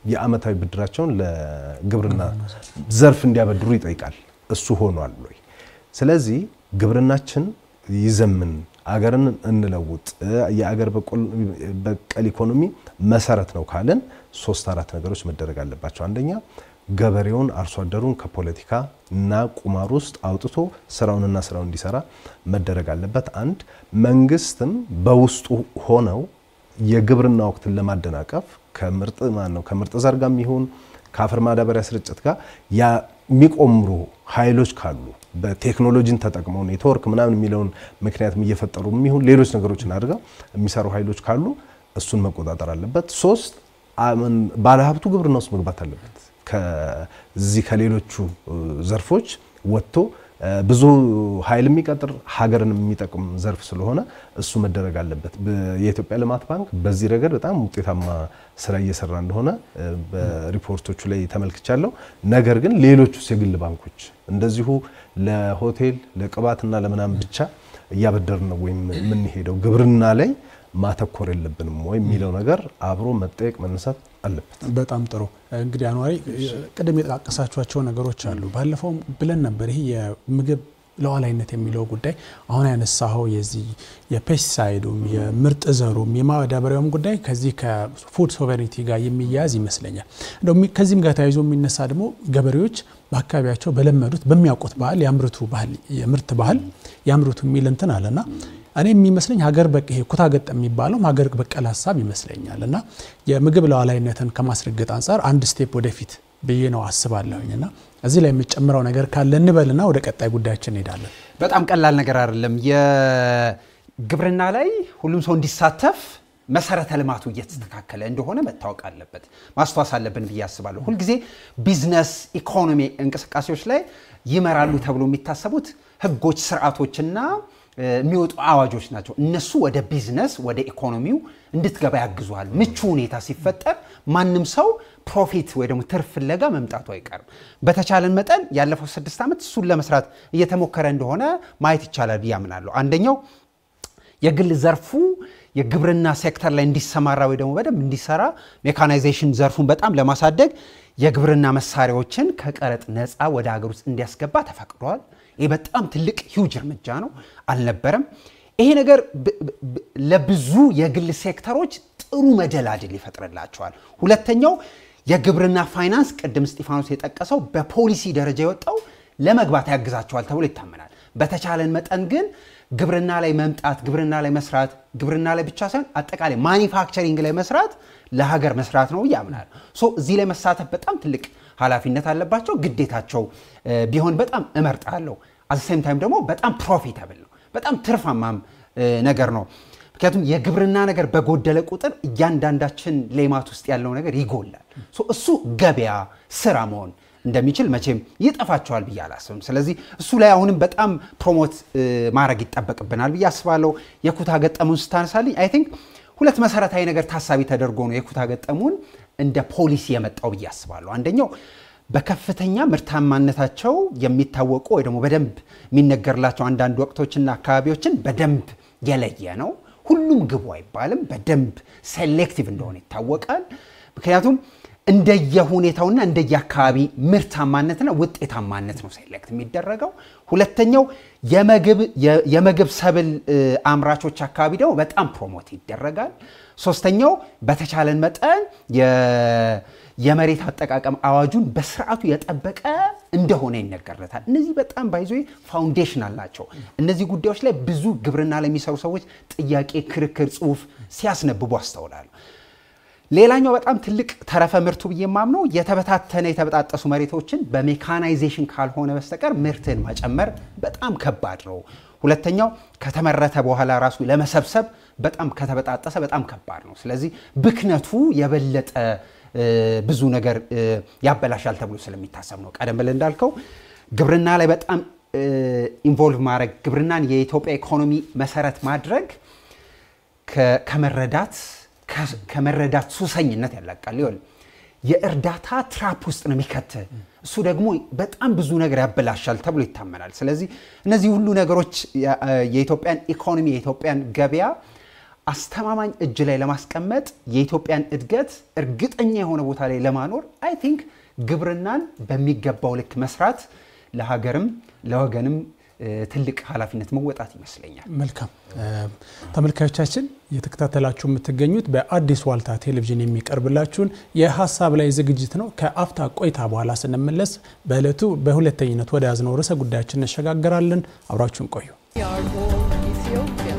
የአመታዊ ብድራቸውን ለግብርና ዘርፍ እንዲያበድሩ ይጠይቃል። እሱ ሆኗል ወይ? ስለዚህ ግብርናችን ይዘምን፣ አገርን እንለውጥ፣ የአገር በቀል ኢኮኖሚ መሰረት ነው ካልን ሶስት አራት ነገሮች መደረግ አለባቸው። አንደኛ ገበሬውን አርሶ አደሩን ከፖለቲካ እና ቁማር ውስጥ አውጥቶ ስራውንና ስራውን እንዲሰራ መደረግ አለበት። አንድ መንግስትም በውስጡ ሆነው የግብርና ወቅትን ለማደናቀፍ ከምርጥ ማን ነው ከምርጥ ዘር ጋር የሚሆን ከአፈር ማዳበሪያ ስርጭት ጋር የሚቆምሩ ኃይሎች ካሉ በቴክኖሎጂን ተጠቅመው ኔትወርክ ምናምን የሚለውን ምክንያትም እየፈጠሩ የሚሆን ሌሎች ነገሮችን አድርገው የሚሰሩ ኃይሎች ካሉ እሱን መቆጣጠር አለበት። ሶስት ባለሀብቱ ግብርና ውስጥ መግባት አለበት። ከዚህ ከሌሎቹ ዘርፎች ወጥቶ ብዙ ኃይል የሚቀጥር ሀገርን የሚጠቅም ዘርፍ ስለሆነ እሱ መደረግ አለበት። የኢትዮጵያ ልማት ባንክ በዚህ ረገድ በጣም ውጤታማ ስራ እየሰራ እንደሆነ በሪፖርቶቹ ላይ ተመልክቻለሁ። ነገር ግን ሌሎቹስ የግል ባንኮች እንደዚሁ ለሆቴል ለቅባትና ለምናምን ብቻ እያበደርን ነው ወይም የምንሄደው ግብርና ላይ ማተኮር የለብንም ወይ የሚለው ነገር አብሮ መጠየቅ መነሳት አለበት። በጣም ጥሩ እንግዲህ አኗሪ ቅድም የጠቃቀሳቸዋቸው ነገሮች አሉ። ባለፈው ብለን ነበር ይሄ የምግብ ሉዓላዊነት የሚለው ጉዳይ አሁን ያነሳኸው የዚህ የፔስቲሳይዱም የምርጥ ዘሩም የማዳበሪያውም ጉዳይ ከዚህ ከፉድ ሶቨሬኒቲ ጋር የሚያያዝ ይመስለኛል። እንደው ከዚህም ጋር ተያይዞ የሚነሳ ደግሞ ገበሬዎች በአካባቢያቸው በለመዱት በሚያውቁት ባህል የአምርቱ ባህል የምርት ባህል ያምርቱ የሚል እንትን አለና እኔ የሚመስለኝ ሀገር በቃ ይሄ ኩታ ገጠም የሚባለውም ሀገር በቀል ሀሳብ ይመስለኛል እና የምግብ ሉዓላዊነትን ከማስረገጥ አንጻር አንድ ስቴፕ ወደፊት ብዬ ነው አስባለሁኝ እና እዚህ ላይ የምጨምረው ነገር ካለ እንበልና ወደ ቀጣይ ጉዳያችን እንሄዳለን። በጣም ቀላል ነገር አይደለም። የግብርና ላይ ሁሉም ሰው እንዲሳተፍ መሰረተ ልማቱ እየተስተካከለ እንደሆነ መታወቅ አለበት፣ ማስተዋስ አለብን ብዬ አስባለሁ። ሁልጊዜ ቢዝነስ ኢኮኖሚ እንቅስቃሴዎች ላይ ይመራሉ ተብሎ የሚታሰቡት ህጎች፣ ስርዓቶችና የሚወጡ አዋጆች ናቸው። እነሱ ወደ ቢዝነስ ወደ ኢኮኖሚው እንድትገባ ያግዙሃል። ምቹ ሁኔታ ሲፈጠር ማንም ሰው ፕሮፊት ወይ ደግሞ ትርፍ ፍለጋ መምጣቱ አይቀርም። በተቻለን መጠን ያለፈው ስድስት ዓመት እሱን ለመስራት እየተሞከረ እንደሆነ ማየት ይቻላል ብዬ አምናለሁ። አንደኛው የግል ዘርፉ የግብርና ሴክተር ላይ እንዲሰማራ ወይ ደግሞ በደንብ እንዲሰራ ሜካናይዜሽን ዘርፉን በጣም ለማሳደግ የግብርና መሳሪያዎችን ከቀረጥ ነፃ ወደ ሀገር ውስጥ እንዲያስገባ ተፈቅዷል። ይህ በጣም ትልቅ ሂውጅ እርምጃ ነው፣ አልነበረም። ይሄ ነገር ለብዙ የግል ሴክተሮች ጥሩ መደላድል ይፈጥርላቸዋል። ሁለተኛው የግብርና ፋይናንስ ቅድም እስጢፋኖስ የጠቀሰው በፖሊሲ ደረጃ የወጣው ለመግባት ያግዛቸዋል ተብሎ ይታመናል። በተቻለን መጠን ግን ግብርና ላይ መምጣት፣ ግብርና ላይ መስራት፣ ግብርና ላይ ብቻ ሳይሆን አጠቃላይ ማኒፋክቸሪንግ ላይ መስራት ለሀገር መስራት ነው ብዬ አምናለሁ። ሶ እዚህ ላይ መሳተፍ በጣም ትልቅ ኃላፊነት አለባቸው። ግዴታቸው ቢሆን በጣም እመርጣለሁ። አዘሴም ታይም ደግሞ በጣም ፕሮፊታብል ነው፣ በጣም ትርፋማም ነገር ነው። ምክንያቱም የግብርና ነገር በጎደለ ቁጥር እያንዳንዳችን ሌማት ውስጥ ያለው ነገር ይጎላል። እሱ ገበያ ስራ መሆን እንደሚችል መቼም ይጠፋቸዋል ብዬ አላስብም። ስለዚህ እሱ ላይ አሁንም በጣም ፕሮሞት ማድረግ ይጠበቅብናል ብዬ አስባለሁ። የኩታ ገጠሙን ስታነሳልኝ አይ ቲንክ ሁለት መሰረታዊ ነገር ታሳቢ ተደርጎ ነው የኩታ ገጠሙን እንደ ፖሊሲ የመጣው ብዬ አስባለሁ። አንደኛው በከፍተኛ ምርታማነታቸው የሚታወቁ ወይ ደግሞ በደንብ የሚነገርላቸው አንዳንድ ወቅቶችና አካባቢዎችን በደንብ የለየ ነው። ሁሉም ግቡ አይባልም። በደንብ ሴሌክቲቭ እንደሆነ ይታወቃል። ምክንያቱም እንደየሁኔታውና እንደየአካባቢ ምርታማነትና ውጤታማነት ነው ሴሌክት የሚደረገው። ሁለተኛው የምግብ ሰብል አምራቾች አካባቢ ደግሞ በጣም ፕሮሞት ይደረጋል። ሶስተኛው በተቻለን መጠን የመሬት አጠቃቀም አዋጁን በስርዓቱ የጠበቀ እንደሆነ ይነገርለታል። እነዚህ በጣም ባይዞ ፋውንዴሽናል ናቸው። እነዚህ ጉዳዮች ላይ ብዙ ግብርና ላይ የሚሰሩ ሰዎች ጥያቄ፣ ክርክር፣ ጽሁፍ ሲያስነብቡ አስተውላሉ። ሌላኛው በጣም ትልቅ ተረፈ ምርቱ ብዬ የማምነው የተበታተነ የተበጣጠሱ መሬቶችን በሜካናይዜሽን ካልሆነ በስተቀር ምርትን መጨመር በጣም ከባድ ነው። ሁለተኛው ከተመረተ በኋላ ራሱ ለመሰብሰብ በጣም ከተበጣጠሰ በጣም ከባድ ነው። ስለዚህ ብክነቱ የበለጠ ብዙ ነገር ያበላሻል ተብሎ ስለሚታሰብ ነው። ቀደም ብለህ እንዳልከው ግብርና ላይ በጣም ኢንቮልቭ ማድረግ ግብርናን የኢትዮጵያ ኢኮኖሚ መሰረት ማድረግ ከመረዳት ከመረዳት ሱሰኝነት ያላቃል። ይሆን የእርዳታ ትራፕ ውስጥ ነው የሚከት እሱ ደግሞ በጣም ብዙ ነገር ያበላሻል ተብሎ ይታመናል። ስለዚህ እነዚህ ሁሉ ነገሮች የኢትዮጵያን ኢኮኖሚ የኢትዮጵያን ገበያ አስተማማኝ እጅ ላይ ለማስቀመጥ የኢትዮጵያን እድገት እርግጠኛ የሆነ ቦታ ላይ ለማኖር አይ ቲንክ ግብርናን በሚገባው ልክ መስራት ለሀገርም ለወገንም እ፣ ትልቅ ኃላፊነት መወጣት ይመስለኛል። መልካም እ፣ ተመልካዮቻችን እየተከታተላችሁ የምትገኙት በአዲስ ዋልታ ቴሌቪዥን የሚቀርብላችሁን የሀሳብ ላይ ዝግጅት ነው። ከአፍታ ቆይታ በኋላ ስንመለስ በዕለቱ በሁለተኝነት ወደ ያዝነው ርዕሰ ጉዳያችን እንሸጋገራለን። አብራችሁን ቆዩ። We are all Ethiopians.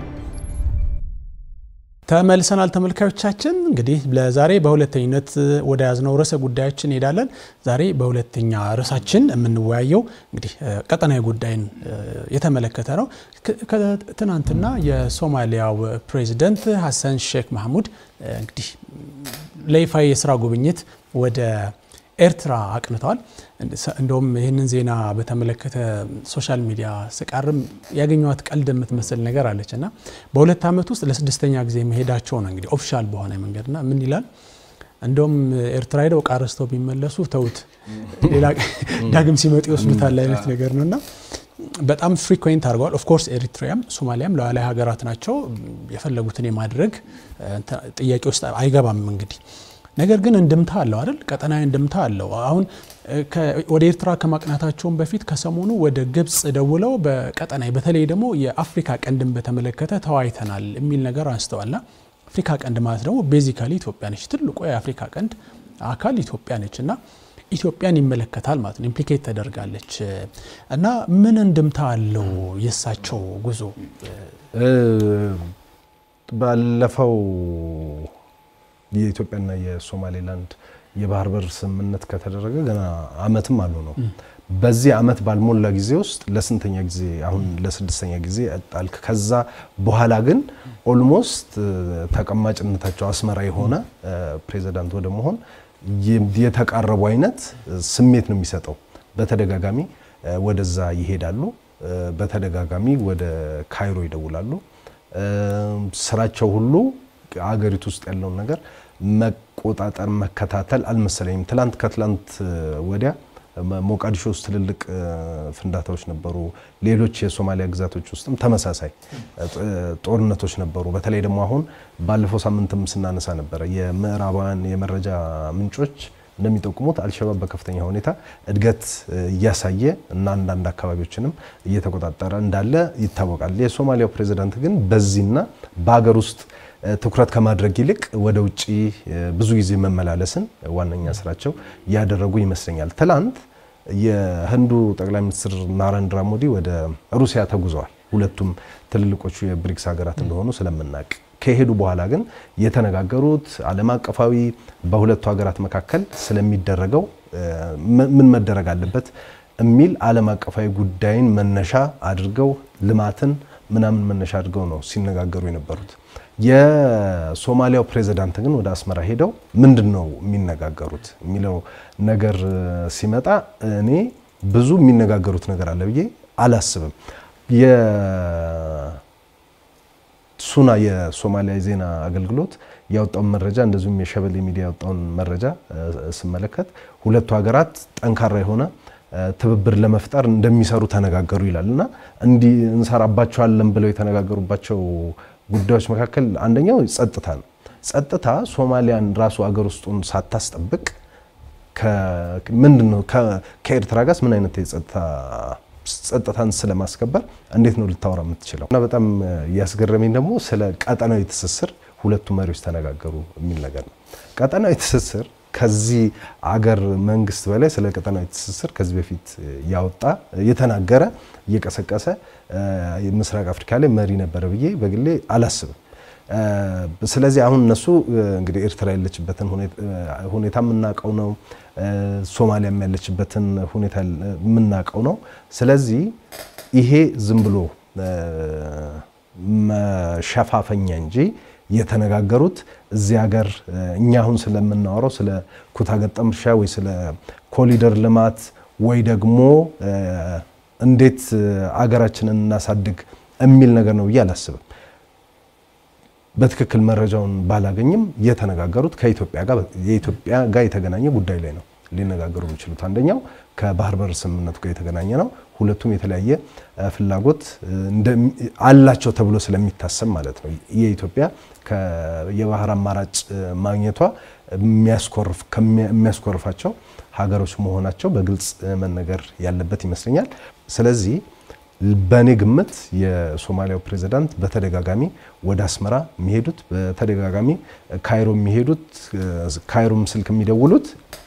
ተመልሰናል ተመልካዮቻችን። እንግዲህ ለዛሬ በሁለተኝነት ወደ ያዝነው ርዕሰ ጉዳያችን እንሄዳለን። ዛሬ በሁለተኛ ርዕሳችን የምንወያየው እንግዲህ እ፣ ቀጠናዊ ጉዳይን እ፣ የተመለከተ ነው። ከ- ከትናንትና የሶማሊያው ፕሬዚደንት ሀሰን ሼክ ማህሙድ እ፣ እንግዲህ ለይፋ የስራ ጉብኝት ወደ ኤርትራ አቅንተዋል። እንደውም ይህንን ዜና በተመለከተ ሶሻል ሚዲያ ስቃርም ያገኘዋት ቀልድ የምትመስል ነገር አለች እና በሁለት ዓመት ውስጥ ለስድስተኛ ጊዜ መሄዳቸው ነው እንግዲህ ኦፊሻል በሆነ መንገድና ምን ይላል እንደውም ኤርትራ ሄደው ዕቃ ረስተው ቢመለሱ ተውት፣ ሌላ ዳግም ሲመጡ ይወስዱታል አይነት ነገር ነው እና በጣም ፍሪኩዌንት አድርገዋል። ኦፍኮርስ ኤሪትሪያም ሶማሊያም ሉዓላዊ ሀገራት ናቸው። የፈለጉትን የማድረግ እንትን ጥያቄ ውስጥ አይገባም እንግዲህ ነገር ግን እንድምታ አለው አይደል? ቀጠናዊ እንድምታ አለው። አሁን እ፣ ከ- ወደ ኤርትራ ከማቅናታቸውን በፊት ከሰሞኑ ወደ ግብጽ ደውለው በቀጠናዊ በተለይ ደግሞ የአፍሪካ ቀንድን በተመለከተ ተወያይተናል የሚል ነገር አንስተዋልና አፍሪካ ቀንድ ማለት ደግሞ ቤዚካሊ ኢትዮጵያ ነች። ትልቁ የአፍሪካ ቀንድ አካል ኢትዮጵያ ነች እና ኢትዮጵያን ይመለከታል ማለት ነው። ኢምፕሊኬት ተደርጋለች እና ምን እንድምታ አለው የእሳቸው ጉዞ? እ፣ ባለፈው የኢትዮጵያና የሶማሌላንድ የባህር በር ስምምነት ከተደረገ ገና አመትም አሉ ነው። በዚህ አመት ባልሞላ ጊዜ ውስጥ ለስንተኛ ጊዜ አሁን ለስድስተኛ ጊዜ ጣልክ። ከዛ በኋላ ግን ኦልሞስት ተቀማጭነታቸው አስመራ የሆነ እ፣ ፕሬዚዳንት ወደ መሆን የ- የተቃረቡ አይነት ስሜት ነው የሚሰጠው። በተደጋጋሚ እ፣ ወደዛ ይሄዳሉ። እ፣ በተደጋጋሚ ወደ ካይሮ ይደውላሉ። እ፣ ስራቸው ሁሉ አገሪቱ ውስጥ ያለውን ነገር መቆጣጠር መከታተል አልመሰለኝም። ትላንት ከትላንት እ፣ ወዲያ መ- ሞቃዲሾ ውስጥ ትልልቅ እ፣ ፍንዳታዎች ነበሩ። ሌሎች የሶማሊያ ግዛቶች ውስጥም ተመሳሳይ እ፣ ጦርነቶች ነበሩ። በተለይ ደግሞ አሁን ባለፈው ሳምንትም ስናነሳ ነበረ የምዕራባውያን የመረጃ ምንጮች እንደሚጠቁሙት አልሸባብ በከፍተኛ ሁኔታ እድገት እ፣ እያሳየ እና አንዳንድ አካባቢዎችንም እየተቆጣጠረ እንዳለ ይታወቃል። የሶማሊያው ፕሬዚዳንት ግን በዚህና በሀገር ውስጥ እ፣ ትኩረት ከማድረግ ይልቅ ወደ ውጭ እ፣ ብዙ ጊዜ መመላለስን ዋነኛ ስራቸው ያደረጉ ይመስለኛል። ትላንት የህንዱ ጠቅላይ ሚኒስትር ናረንድራ ሞዲ ወደ ሩሲያ ተጉዘዋል። ሁለቱም ትልልቆቹ የብሪክስ ሀገራት እንደሆኑ ስለምናውቅ ከሄዱ በኋላ ግን የተነጋገሩት ዓለም አቀፋዊ በሁለቱ ሀገራት መካከል ስለሚደረገው እ፣ ምን ምን መደረግ አለበት የሚል ዓለም አቀፋዊ ጉዳይን መነሻ አድርገው ልማትን ምናምን መነሻ አድርገው ነው ሲነጋገሩ የነበሩት። የሶማሊያው ፕሬዚዳንት ግን ወደ አስመራ ሄደው ምንድን ነው የሚነጋገሩት የሚለው ነገር እ፣ ሲመጣ እኔ ብዙ የሚነጋገሩት ነገር አለ ብዬ አላስብም። የሱና የሶማሊያ የዜና አገልግሎት ያወጣውን መረጃ እንደዚሁም የሸበሌ ሚዲያ ያወጣውን መረጃ እ፣ ስመለከት ሁለቱ ሀገራት ጠንካራ የሆነ እ፣ ትብብር ለመፍጠር እንደሚሰሩ ተነጋገሩ ይላል እና እንዲህ እንሰራባቸዋለን ብለው የተነጋገሩባቸው ጉዳዮች መካከል አንደኛው ጸጥታ ነው። ጸጥታ ሶማሊያን ራሱ አገር ውስጡን ሳታስጠብቅ ምንድን ነው ከኤርትራ ጋርስ ምን አይነት የጸጥታ ጸጥታን ስለማስከበር እንዴት ነው ልታወራ የምትችለው? እና በጣም ያስገረመኝ ደግሞ ስለ ቀጠናዊ ትስስር ሁለቱ መሪዎች ተነጋገሩ የሚል ነገር ነው። ቀጠናዊ ትስስር ከዚህ አገር መንግስት በላይ ስለ ቀጠናዊ ትስስር ከዚህ በፊት ያወጣ የተናገረ እየቀሰቀሰ ምስራቅ አፍሪካ ላይ መሪ ነበረ ብዬ በግሌ አላስብም። ስለዚህ አሁን እነሱ እንግዲህ ኤርትራ ያለችበትን ሁኔታ የምናውቀው ነው። ሶማሊያም ያለችበትን ሁኔታ የምናውቀው ነው። ስለዚህ ይሄ ዝም ብሎ መሸፋፈኛ እንጂ የተነጋገሩት እዚህ ሀገር እኛ አሁን ስለምናወራው ስለ ኩታ ገጠም እርሻ ወይ ስለ ኮሊደር ልማት ወይ ደግሞ እንዴት አገራችንን እናሳድግ የሚል ነገር ነው ብዬ አላስብም። በትክክል መረጃውን ባላገኝም የተነጋገሩት ከኢትዮጵያ ጋር የኢትዮጵያ ጋር የተገናኘ ጉዳይ ላይ ነው። ሊነጋገሩ የሚችሉት። አንደኛው ከባህር በር ስምምነቱ ጋር የተገናኘ ነው። ሁለቱም የተለያየ እ፣ ፍላጎት እ፣ እንደሚ- አላቸው ተብሎ ስለሚታሰብ ማለት ነው። የኢትዮጵያ ከ- የባህር አማራጭ እ፣ ማግኘቷ የሚያስኮርፍ ከሚያ- የሚያስኮርፋቸው ሀገሮች መሆናቸው በግልጽ እ፣ መነገር ያለበት ይመስለኛል። ስለዚህ በእኔ ግምት የሶማሊያው ፕሬዚዳንት በተደጋጋሚ ወደ አስመራ የሚሄዱት በተደጋጋሚ ካይሮ የሚሄዱት እ፣ ካይሮም ስልክ የሚደውሉት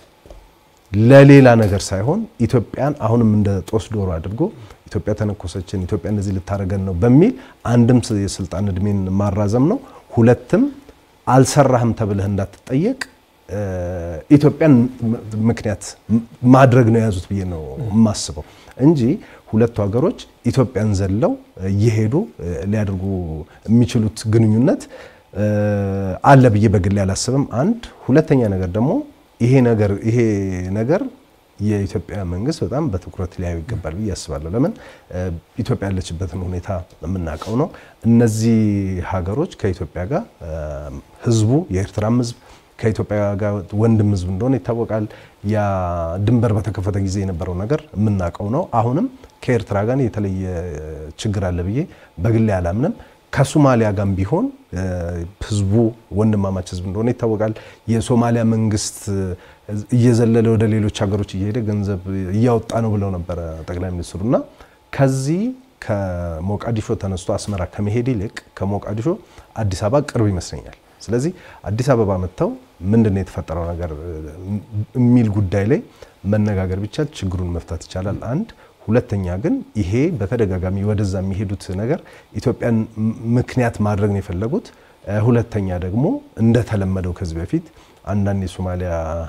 ለሌላ ነገር ሳይሆን ኢትዮጵያን አሁንም እንደ ጦስ ዶሮ አድርጎ ኢትዮጵያ ተነኮሰችን፣ ኢትዮጵያ እንደዚህ ልታደርገን ነው በሚል አንድም ስ- የስልጣን እድሜን ማራዘም ነው፣ ሁለትም አልሰራህም ተብለህ እንዳትጠየቅ እ፣ ኢትዮጵያን ም- ምክንያት ም- ማድረግ ነው የያዙት ብዬ ነው የማስበው እንጂ ሁለቱ ሀገሮች ኢትዮጵያን ዘለው እየሄዱ እ፣ ሊያደርጉ የሚችሉት ግንኙነት እ፣ አለ ብዬ በግሌ አላስብም። አንድ ሁለተኛ ነገር ደግሞ ይሄ ነገር ይሄ ነገር የኢትዮጵያ መንግስት በጣም በትኩረት ሊያዩ ይገባል ብዬ አስባለሁ። ለምን እ፣ ኢትዮጵያ ያለችበትን ሁኔታ የምናውቀው ነው። እነዚህ ሀገሮች ከኢትዮጵያ ጋር እ፣ ህዝቡ የኤርትራም ህዝብ ከኢትዮጵያ ጋር ወንድም ህዝብ እንደሆነ ይታወቃል። ያ ድንበር በተከፈተ ጊዜ የነበረው ነገር የምናውቀው ነው። አሁንም ከኤርትራ ጋር የተለየ ችግር አለ ብዬ በግሌ አላምንም። ከሶማሊያ ጋርም ቢሆን እ፣ ህዝቡ ወንድማማች ህዝብ እንደሆነ ይታወቃል። የሶማሊያ መንግስት እ፣ እየዘለለ ወደ ሌሎች ሀገሮች እየሄደ ገንዘብ እያወጣ ነው ብለው ነበረ ጠቅላይ ሚኒስትሩ እና ከዚህ ከሞቃዲሾ ተነስቶ አስመራ ከመሄድ ይልቅ ከሞቃዲሾ አዲስ አበባ ቅርብ ይመስለኛል። ስለዚህ አዲስ አበባ መጥተው ምንድን ነው የተፈጠረው ነገር እ፣ የሚል ጉዳይ ላይ መነጋገር ቢቻል ችግሩን መፍታት ይቻላል። አንድ ሁለተኛ ግን ይሄ በተደጋጋሚ ወደዛ የሚሄዱት ነገር ኢትዮጵያን ም- ምክንያት ማድረግ ነው የፈለጉት። እ፣ ሁለተኛ ደግሞ እንደተለመደው ከዚህ በፊት አንዳንድ የሶማሊያ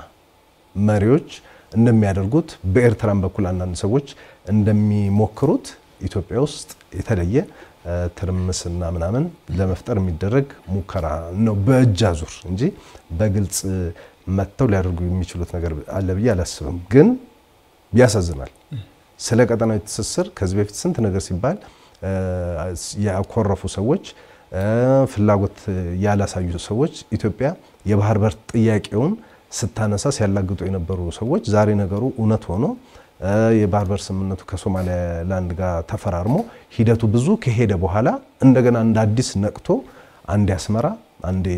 መሪዎች እንደሚያደርጉት በኤርትራም በኩል አንዳንድ ሰዎች እንደሚሞክሩት ኢትዮጵያ ውስጥ የተለየ እ፣ ትርምስና ምናምን ለመፍጠር የሚደረግ ሙከራ ነው በእጅ አዙር እንጂ በግልጽ መጥተው ሊያደርጉ የሚችሉት ነገር አለ ብዬ አላስብም። ግን ያሳዝናል። ስለ ቀጠናዊ ትስስር ከዚህ በፊት ስንት ነገር ሲባል እ፣ ያኮረፉ ሰዎች እ፣ ፍላጎት ያላሳዩ ሰዎች ኢትዮጵያ የባህር በር ጥያቄውን ስታነሳ ሲያላግጡ የነበሩ ሰዎች ዛሬ ነገሩ እውነት ሆኖ እ፣ የባህር በር ስምምነቱ ከሶማሌላንድ ጋር ተፈራርሞ ሂደቱ ብዙ ከሄደ በኋላ እንደገና እንደ አዲስ ነቅቶ አንዴ አስመራ አንዴ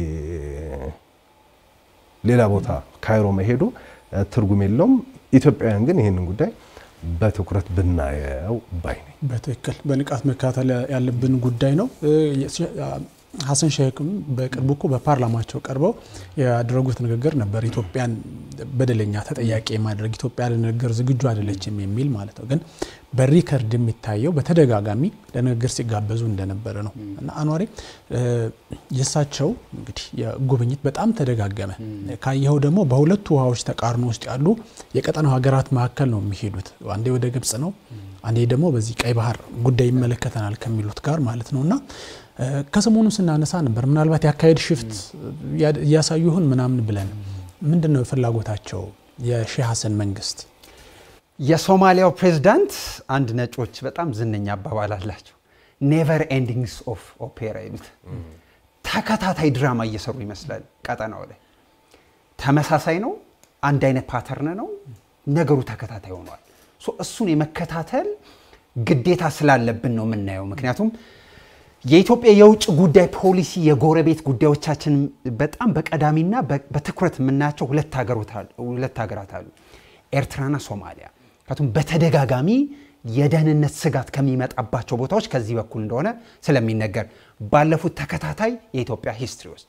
ሌላ ቦታ ካይሮ መሄዱ እ፣ ትርጉም የለውም። ኢትዮጵያውያን ግን ይህንን ጉዳይ በትኩረት ብናየው ባይ ነኝ። በትክክል በንቃት መከታተል ያለብን ጉዳይ ነው። እ፣ የ- ሀሰን ሼክም በቅርቡ እኮ በፓርላማቸው ቀርበው ያደረጉት ንግግር ነበር። ኢትዮጵያን በደለኛ ተጠያቂ የማድረግ ኢትዮጵያ ለንግግር ዝግጁ አይደለችም የሚል ማለት ነው። ግን በሪከርድ የሚታየው በተደጋጋሚ ለንግግር ሲጋበዙ እንደነበረ ነው እና አኗሪ እ፣ የእሳቸው እንግዲህ የጉብኝት በጣም ተደጋገመ። ካየኸው ደግሞ በሁለቱ ውሃዎች ተቃርኖ ውስጥ ያሉ የቀጠናው ሀገራት መካከል ነው የሚሄዱት። አንዴ ወደ ግብጽ ነው፣ አንዴ ደግሞ በዚህ ቀይ ባህር ጉዳይ ይመለከተናል ከሚሉት ጋር ማለት ነው እና እ፣ ከሰሞኑ ስናነሳ ነበር ምናልባት የአካሄድ ሽፍት ያ- እያሳዩ ይሁን ምናምን ብለን ምንድን ነው ፍላጎታቸው የሼህ ሀሰን መንግስት? የሶማሊያው ፕሬዝዳንት አንድ ነጮች በጣም ዝነኛ አባባል አላቸው። ኔቨር ኤንዲንግስ ኦፍ ኦፔራ ይሉት ተከታታይ ድራማ እየሰሩ ይመስላል። ቀጠናው ላይ ተመሳሳይ ነው፣ አንድ አይነት ፓተርን ነው፣ ነገሩ ተከታታይ ሆኗል። ሶ እሱን የመከታተል ግዴታ ስላለብን ነው የምናየው። ምክንያቱም የኢትዮጵያ የውጭ ጉዳይ ፖሊሲ የጎረቤት ጉዳዮቻችን በጣም በቀዳሚና በ- በትኩረት የምናያቸው ሁለት ሀገሮት አሉ- ሁለት ሀገራት አሉ፣ ኤርትራና ሶማሊያ። ምክንያቱም በተደጋጋሚ የደህንነት ስጋት ከሚመጣባቸው ቦታዎች ከዚህ በኩል እንደሆነ ስለሚነገር ባለፉት ተከታታይ የኢትዮጵያ ሂስትሪዎች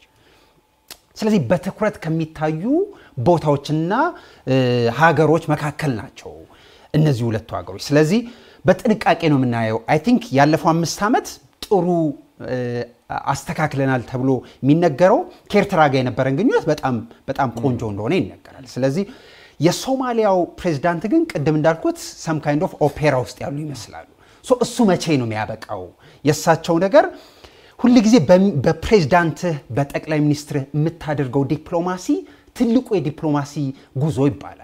ስለዚህ በትኩረት ከሚታዩ ቦታዎችና እ፣ ሀገሮች መካከል ናቸው እነዚህ ሁለቱ ሀገሮች። ስለዚህ በጥንቃቄ ነው የምናየው። አይ ቲንክ ያለፈው አምስት ዓመት ጥሩ እ፣ አስተካክለናል ተብሎ የሚነገረው ከኤርትራ ጋር የነበረን ግንኙነት በጣም በጣም ቆንጆ እንደሆነ ይነገራል። ስለዚህ የሶማሊያው ፕሬዚዳንት ግን ቅድም እንዳልኩት ሰም ካይንድ ኦፍ ኦፔራ ውስጥ ያሉ ይመስላሉ። ሶ እሱ መቼ ነው የሚያበቃው? የእሳቸው ነገር ሁል ጊዜ በፕሬዝዳንትህ በጠቅላይ ሚኒስትርህ የምታደርገው ዲፕሎማሲ ትልቁ የዲፕሎማሲ ጉዞ ይባላል።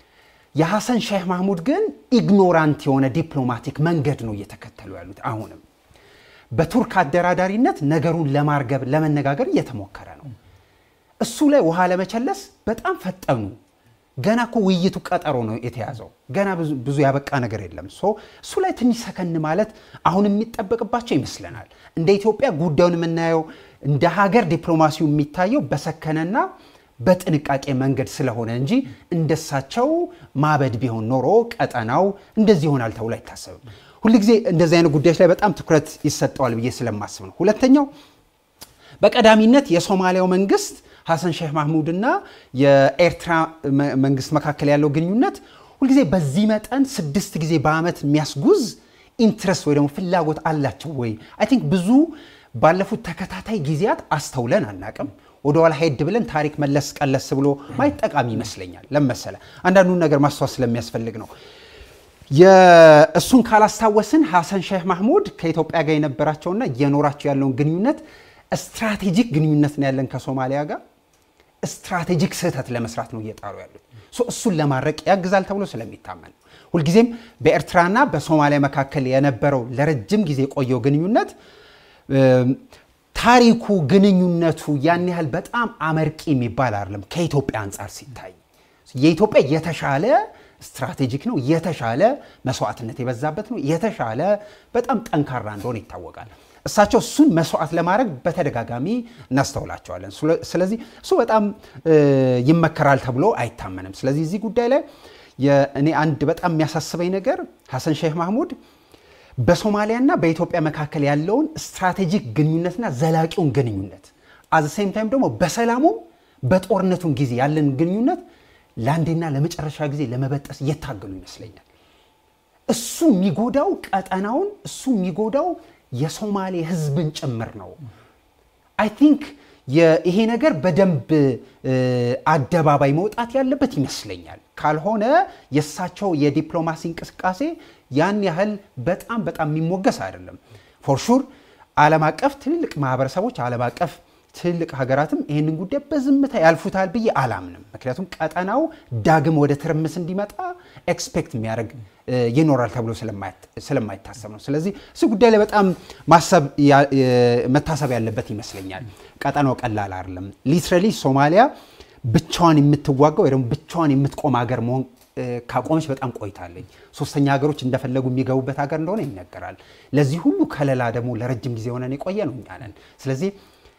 የሐሰን ሼህ ማህሙድ ግን ኢግኖራንት የሆነ ዲፕሎማቲክ መንገድ ነው እየተከተሉ ያሉት። አሁንም በቱርክ አደራዳሪነት ነገሩን ለማርገብ ለመነጋገር እየተሞከረ ነው። እሱ ላይ ውሃ ለመቸለስ በጣም ፈጠኑ። ገና እኮ ውይይቱ ቀጠሮ ነው የተያዘው። ገና ብዙ- ብዙ ያበቃ ነገር የለም። ሶ እሱ ላይ ትንሽ ሰከን ማለት አሁን የሚጠበቅባቸው ይመስለናል። እንደ ኢትዮጵያ ጉዳዩን የምናየው እንደ ሀገር ዲፕሎማሲው የሚታየው በሰከነና በጥንቃቄ መንገድ ስለሆነ እንጂ እንደሳቸው ማበድ ቢሆን ኖሮ ቀጠናው እንደዚህ ይሆናል ተብሎ አይታሰብም። ሁልጊዜ እንደዚህ አይነት ጉዳዮች ላይ በጣም ትኩረት ይሰጠዋል ብዬ ስለማስብ ነው። ሁለተኛው በቀዳሚነት የሶማሊያው መንግስት ሐሰን ሼህ ማህሙድ እና የኤርትራ መ- መንግስት መካከል ያለው ግንኙነት ሁልጊዜ በዚህ መጠን ስድስት ጊዜ በአመት የሚያስጉዝ ኢንትረስት ወይ ደግሞ ፍላጎት አላቸው ወይ? አይ ቲንክ ብዙ ባለፉት ተከታታይ ጊዜያት አስተውለን አናቅም። ወደኋላ ሄድ ብለን ታሪክ መለስ ቀለስ ብሎ ማየት ጠቃሚ ይመስለኛል። ለመሰለ አንዳንዱን ነገር ማስተዋል ስለሚያስፈልግ ነው። የእሱን ካላስታወስን ሐሰን ሼህ ማህሙድ ከኢትዮጵያ ጋር የነበራቸውና እየኖራቸው ያለውን ግንኙነት ስትራቴጂክ ግንኙነት ነው ያለን ከሶማሊያ ጋር ስትራቴጂክ ስህተት ለመስራት ነው እየጣሩ ያሉት። ሶ እሱን ለማድረቅ ያግዛል ተብሎ ስለሚታመን ነው። ሁልጊዜም በኤርትራና በሶማሊያ መካከል የነበረው ለረጅም ጊዜ የቆየው ግንኙነት እም፣ ታሪኩ ግንኙነቱ ያን ያህል በጣም አመርቂ የሚባል አይደለም ከኢትዮጵያ አንጻር ሲታይ የኢትዮጵያ የተሻለ ስትራቴጂክ ነው፣ የተሻለ መስዋዕትነት የበዛበት ነው፣ የተሻለ በጣም ጠንካራ እንደሆነ ይታወቃል። እሳቸው እሱን መስዋዕት ለማድረግ በተደጋጋሚ እናስተውላቸዋለን። ስለ- ስለዚህ እሱ በጣም እ፣ ይመከራል ተብሎ አይታመንም። ስለዚህ እዚህ ጉዳይ ላይ የ- እኔ አንድ በጣም የሚያሳስበኝ ነገር ሐሰን ሼህ ማህሙድ በሶማሊያና በኢትዮጵያ መካከል ያለውን ስትራቴጂክ ግንኙነትና ዘላቂውን ግንኙነት አዘ ሴም ታይም ደግሞ በሰላሙም በጦርነቱን ጊዜ ያለን ግንኙነት ለአንዴና ለመጨረሻ ጊዜ ለመበጠስ እየታገሉ ይመስለኛል። እሱ የሚጎዳው ቀጠናውን፣ እሱ የሚጎዳው የሶማሌ ህዝብን ጭምር ነው። አይ ቲንክ ይሄ ነገር በደንብ እ፣ አደባባይ መውጣት ያለበት ይመስለኛል። ካልሆነ የእሳቸው የዲፕሎማሲ እንቅስቃሴ ያን ያህል በጣም በጣም የሚሞገስ አይደለም። ፎርሹር ዓለም አቀፍ ትልልቅ ማህበረሰቦች ዓለም አቀፍ ትልልቅ ሀገራትም ይህንን ጉዳይ በዝምታ ያልፉታል ብዬ አላምንም። ምክንያቱም ቀጠናው ዳግም ወደ ትርምስ እንዲመጣ ኤክስፔክት የሚያደርግ እ፣ ይኖራል ተብሎ ስለማይት- ስለማይታሰብ ነው። ስለዚህ እሱ ጉዳይ ላይ በጣም ማሰብ ያ- እ፣ መታሰብ ያለበት ይመስለኛል። ቀጠናው ቀላል አይደለም። ሊትራሊ ሶማሊያ ብቻዋን የምትዋጋው ወይ ደግሞ ብቻዋን የምትቆም ሀገር መሆን እ፣ ካቆመች በጣም ቆይታለኝ። ሶስተኛ ሀገሮች እንደፈለጉ የሚገቡበት ሀገር እንደሆነ ይነገራል። ለዚህ ሁሉ ከለላ ደግሞ ለረጅም ጊዜ ሆነን የቆየ ነው እኛ ነን። ስለዚህ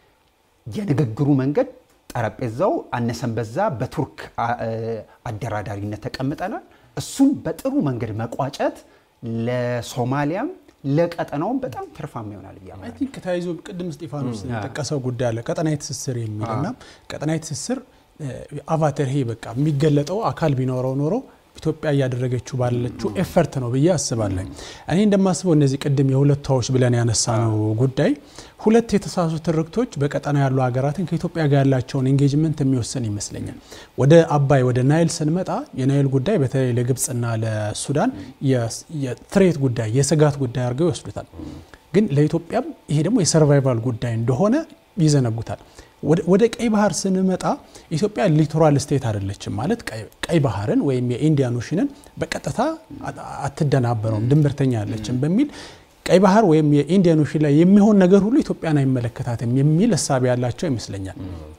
የንግግሩ መንገድ ጠረጴዛው አነሰን በዛ በቱርክ አ- እ፣ አደራዳሪነት ተቀምጠናል። እሱን በጥሩ መንገድ መቋጨት ለሶማሊያም ለቀጠናውም በጣም ትርፋማ ይሆናል ብዬ አይ አምናለሁ። ቲንክ ተያይዞ ቅድም እስጢፋኖስ የጠቀሰው ጉዳይ አለ ቀጠናዊ ትስስር የሚልና ቀጠናዊ ትስስር አቫተር ይሄ በቃ የሚገለጠው አካል ቢኖረው ኖሮ ኢትዮጵያ እያደረገችው ባለችው ኤፈርት ነው ብዬ አስባለሁ። እኔ እንደማስበው እነዚህ ቅድም የሁለታዎች ብለን ያነሳ ነው ጉዳይ ሁለት የተሳሱ ትርክቶች በቀጠና ያሉ ሀገራትን ከኢትዮጵያ ጋር ያላቸውን ኤንጌጅመንት የሚወስን ይመስለኛል። ወደ አባይ ወደ ናይል ስንመጣ የናይል ጉዳይ በተለይ ለግብፅና ለሱዳን የትሬት ጉዳይ የስጋት ጉዳይ አድርገው ይወስዱታል። ግን ለኢትዮጵያም ይሄ ደግሞ የሰርቫይቫል ጉዳይ እንደሆነ ይዘነጉታል። ወደ ቀይ ባህር ስንመጣ ኢትዮጵያ ሊቶራል ስቴት አይደለችም። ማለት ቀይ ባህርን ወይም የኢንዲያን ኦሽንን በቀጥታ አትደናበረውም፣ ድንበርተኛ ያለችም በሚል ቀይ ባህር ወይም የኢንዲያን ኦሽን ላይ የሚሆን ነገር ሁሉ ኢትዮጵያን አይመለከታትም የሚል እሳቤ ያላቸው ይመስለኛል።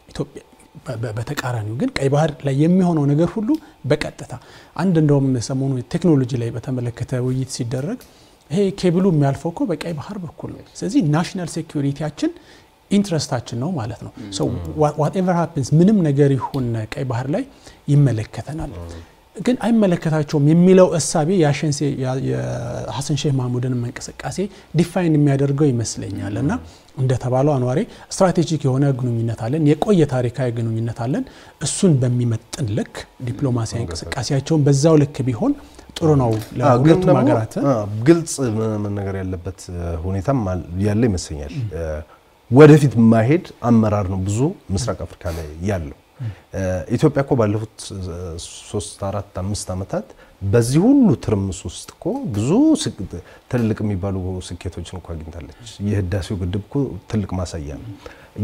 በተቃራኒው ግን ቀይ ባህር ላይ የሚሆነው ነገር ሁሉ በቀጥታ አንድ እንደውም ሰሞኑ ቴክኖሎጂ ላይ በተመለከተ ውይይት ሲደረግ ይሄ ኬብሉ የሚያልፈው እኮ በቀይ ባህር በኩል ነው። ስለዚህ ናሽናል ሴኩሪቲያችን ኢንትረስታችን ነው ማለት ነው። ዋትኤቨር ሃፕንስ ምንም ነገር ይሁን ቀይ ባህር ላይ ይመለከተናል። ግን አይመለከታቸውም የሚለው እሳቤ የሀሰን ሼህ ማህሙድን እንቅስቃሴ ዲፋይን የሚያደርገው ይመስለኛል። እና እንደተባለው አንዋሬ ስትራቴጂክ የሆነ ግንኙነት አለን፣ የቆየ ታሪካዊ ግንኙነት አለን። እሱን በሚመጥን ልክ ዲፕሎማሲያዊ እንቅስቃሴያቸውን በዛው ልክ ቢሆን ጥሩ ነው ለሁለቱም ሀገራት። ግልጽ መነገር ያለበት ሁኔታም ያለ ይመስለኛል። ወደፊት ማሄድ አመራር ነው ብዙ ምስራቅ አፍሪካ ላይ ያለው። ኢትዮጵያ እኮ ባለፉት ሶስት አራት አምስት ዓመታት በዚህ ሁሉ ትርምስ ውስጥ እኮ ብዙ ትልልቅ የሚባሉ ስኬቶችን እኮ አግኝታለች። የህዳሴው ግድብ እኮ ትልቅ ማሳያ ነው።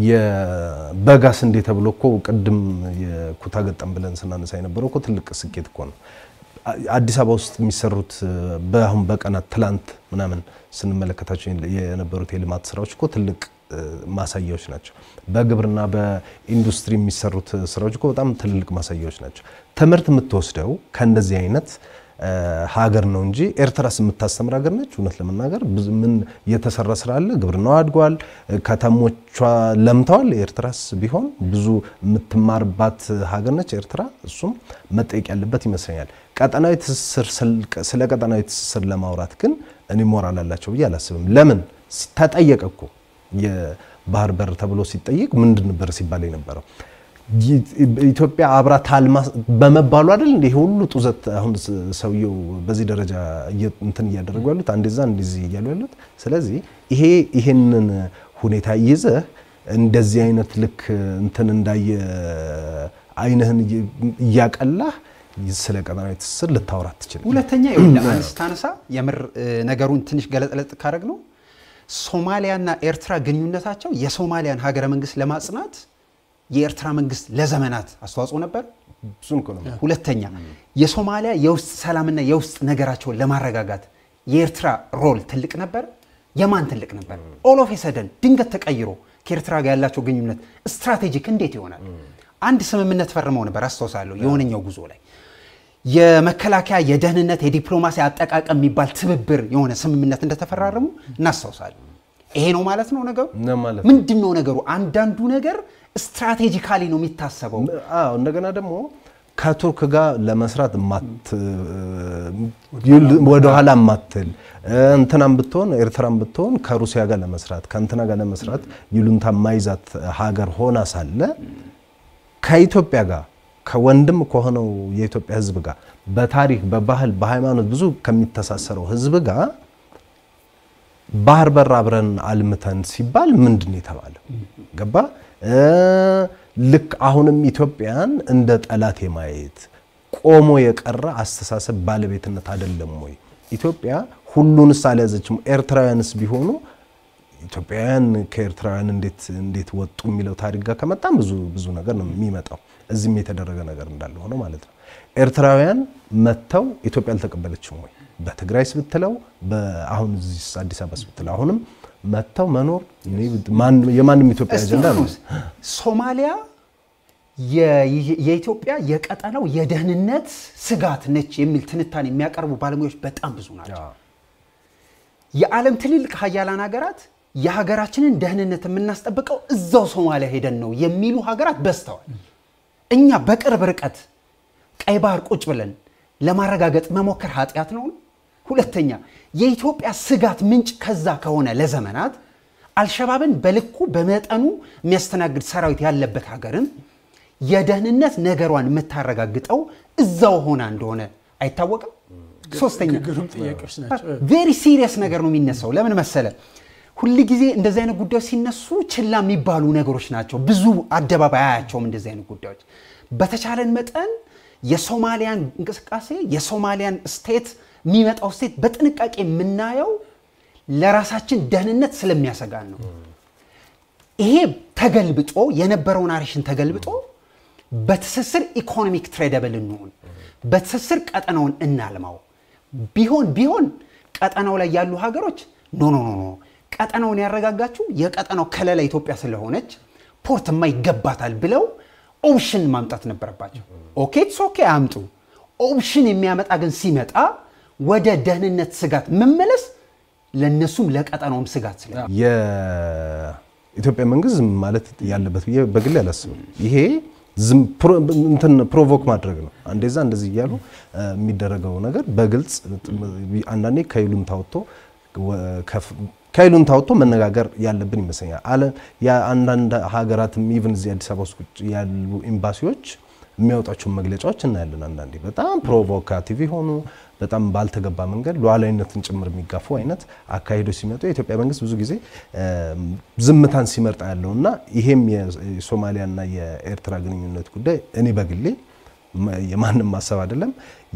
የበጋ ስንዴ ተብሎ እኮ ቅድም የኩታ ገጠም ብለን ስናነሳ የነበረው እኮ ትልቅ ስኬት እኮ ነው። አዲስ አበባ ውስጥ የሚሰሩት በአሁን በቀናት ትላንት ምናምን ስንመለከታቸው የነበሩት የልማት ስራዎች እኮ ትልቅ እ፣ ማሳያዎች ናቸው። በግብርና በኢንዱስትሪ የሚሰሩት ስራዎች እኮ በጣም ትልልቅ ማሳያዎች ናቸው። ትምህርት የምትወስደው ከእንደዚህ አይነት እ፣ ሀገር ነው እንጂ ኤርትራስ የምታስተምር ሀገር ነች። እውነት ለመናገር ብዙ ምን የተሰራ ስራ አለ። ግብርናው አድጓል፣ ከተሞቿ ለምተዋል። ኤርትራስ ቢሆን ብዙ የምትማርባት ሀገር ነች ኤርትራ። እሱም መጠየቅ ያለበት ይመስለኛል። ቀጠናዊ ትስስር ስል- ስለ ቀጠናዊ ትስስር ለማውራት ግን እኔ ሞራል አላቸው ብዬ አላስብም። ለምን ተጠየቀ እኮ የባህር በር ተብሎ ሲጠየቅ ምንድን ነበር ሲባል የነበረው ኢትዮጵያ አብራ ታልማ በመባሉ አይደል እንደ ሁሉ ጡዘት አሁን ሰውየው በዚህ ደረጃ እየ- እንትን እያደረጉ ያሉት አንዴዛ እንደዚህ እያሉ ያሉት። ስለዚህ ይሄ ይሄንን ሁኔታ ይዘህ እንደዚህ አይነት ልክ እንትን እንዳየ አይንህን እየ- እያቀላህ ስለ ቀጠናዊ ትስስር ልታወራ ትችል ሁለተኛ ይኸውልህ አንድ ስታነሳ የምር እ፣ ነገሩን ትንሽ ገለጥለጥ ካደረግ ነው ሶማሊያና ኤርትራ ግንኙነታቸው የሶማሊያን ሀገረ መንግስት ለማጽናት የኤርትራ መንግስት ለዘመናት አስተዋጽኦ ነበር። እሱን እኮ ነው ሁለተኛ የሶማሊያ የውስጥ ሰላምና የውስጥ ነገራቸውን ለማረጋጋት የኤርትራ ሮል ትልቅ ነበር። የማን ትልቅ ነበር? ኦል ኦፍ ሰደን ድንገት ተቀይሮ ከኤርትራ ጋር ያላቸው ግንኙነት ስትራቴጂክ እንዴት ይሆናል? አንድ ስምምነት ፈርመው ነበር አስታውሳለሁ። የሆነኛው ጉዞ ላይ የመከላከያ የደህንነት፣ የዲፕሎማሲ አጠቃቀም የሚባል ትብብር የሆነ ስምምነት እንደተፈራረሙ እናስታውሳለን። ይሄ ነው ማለት ነው ነገሩ። ነው ማለት ነው። ምንድን ነው ነገሩ? አንዳንዱ ነገር ስትራቴጂካሊ ነው የሚታሰበው። አዎ እንደገና ደግሞ ከቱርክ ጋር ለመስራት ማት ወደኋላ ማትል እንትናም ብትሆን ኤርትራም ብትሆን ከሩሲያ ጋር ለመስራት ከእንትና ጋር ለመስራት ይሉንታ ማይዛት ሀገር ሆና ሳለ ከኢትዮጵያ ጋር ከወንድም ከሆነው የኢትዮጵያ ሕዝብ ጋር በታሪክ በባህል በሃይማኖት ብዙ ከሚተሳሰረው ሕዝብ ጋር ባህር በር አብረን አልምተን ሲባል ምንድን ነው የተባለው? ገባ እ ልክ አሁንም ኢትዮጵያን እንደ ጠላት የማየት ቆሞ የቀረ አስተሳሰብ ባለቤትነት አይደለም ወይ? ኢትዮጵያ ሁሉንስ አልያዘችም? ኤርትራውያንስ ቢሆኑ ኢትዮጵያውያን ከኤርትራውያን እንዴት እንዴት ወጡ የሚለው ታሪክ ጋር ከመጣም ብዙ ብዙ ነገር ነው የሚመጣው። እዚህም የተደረገ ነገር እንዳለ ሆኖ ማለት ነው። ኤርትራውያን መጥተው ኢትዮጵያ አልተቀበለችም ወይ? በትግራይስ ብትለው አሁን እዚህ አዲስ አበባስ ብትለው አሁንም መጥተው መኖር እኔ ማን- የማንም ኢትዮጵያ አጀንዳ ነው። እስጢፋኖስ ሶማሊያ የ- የኢትዮጵያ የቀጠናው የደህንነት ስጋት ነች የሚል ትንታኔ የሚያቀርቡ ባለሙያዎች በጣም ብዙ ናቸው። የዓለም ትልልቅ ሀያላን ሀገራት የሀገራችንን ደህንነት የምናስጠብቀው እዛው ሶማሊያ ሄደን ነው የሚሉ ሀገራት በዝተዋል። እኛ በቅርብ ርቀት ቀይ ባህር ቁጭ ብለን ለማረጋገጥ መሞከር ኃጢአት ነው። ሁለተኛ የኢትዮጵያ ስጋት ምንጭ ከዛ ከሆነ ለዘመናት አልሸባብን በልኩ በመጠኑ የሚያስተናግድ ሰራዊት ያለበት ሀገርን የደህንነት ነገሯን የምታረጋግጠው እዛው ሆና እንደሆነ አይታወቅም። ሶስተኛ ግሩም ጥያቄዎች ናቸው። ቬሪ ሲሪየስ ነገር ነው የሚነሳው። ለምን መሰለ? ሁል ጊዜ እንደዚህ አይነት ጉዳዮች ሲነሱ ችላ የሚባሉ ነገሮች ናቸው። ብዙ አደባባይ አያቸውም እንደዚህ አይነት ጉዳዮች። በተቻለን መጠን የሶማሊያን እንቅስቃሴ የሶማሊያን ስቴት የሚመጣው ስቴት በጥንቃቄ የምናየው ለራሳችን ደህንነት ስለሚያሰጋን ነው። ይሄ ተገልብጦ የነበረው ናሬሽን ተገልብጦ በትስስር ኢኮኖሚክ ትሬደብል እንሆን፣ በትስስር ቀጠናውን እናልማው። ቢሆን ቢሆን ቀጠናው ላይ ያሉ ሀገሮች ኖ ኖ ኖ ኖ ቀጠናውን ያረጋጋችሁ የቀጠናው ከለላ ኢትዮጵያ ስለሆነች ፖርትማ ይገባታል ብለው ኦፕሽን ማምጣት ነበረባቸው። ኦኬ ትስ ኦኬ አምጡ። ኦፕሽን የሚያመጣ ግን ሲመጣ ወደ ደህንነት ስጋት መመለስ ለነሱም ለቀጠናውም ስጋት ስለ የኢትዮጵያ መንግስት ዝም ማለት ያለበት ብዬ በግሌ አላስብም። ይሄ ዝም ፕሮ- እንትን ፕሮቮክ ማድረግ ነው። አንዴዛ እንደዚህ እያሉ እ፣ የሚደረገው ነገር በግልጽ አንዳንዴ ከይሉኝታ ወጥቶ ወ- ከፍ- ከይሉኝታ ወጥቶ መነጋገር ያለብን ይመስለኛል። አለ የአንዳንድ ሀገራትም ኢቭን እዚህ አዲስ አበባ ውስጥ ቁጭ ያሉ ኤምባሲዎች የሚያወጣቸውን መግለጫዎች እናያለን። አንዳንዴ በጣም ፕሮቮካቲቭ የሆኑ በጣም ባልተገባ መንገድ ሉዓላዊነትን ጭምር የሚጋፉ አይነት አካሄዶች ሲመጡ የኢትዮጵያ መንግስት ብዙ ጊዜ እም፣ ዝምታን ሲመርጣ ያለው እና ይሄም የሶማሊያና የኤርትራ ግንኙነት ጉዳይ እኔ በግሌ መ- የማንም ማሰብ አይደለም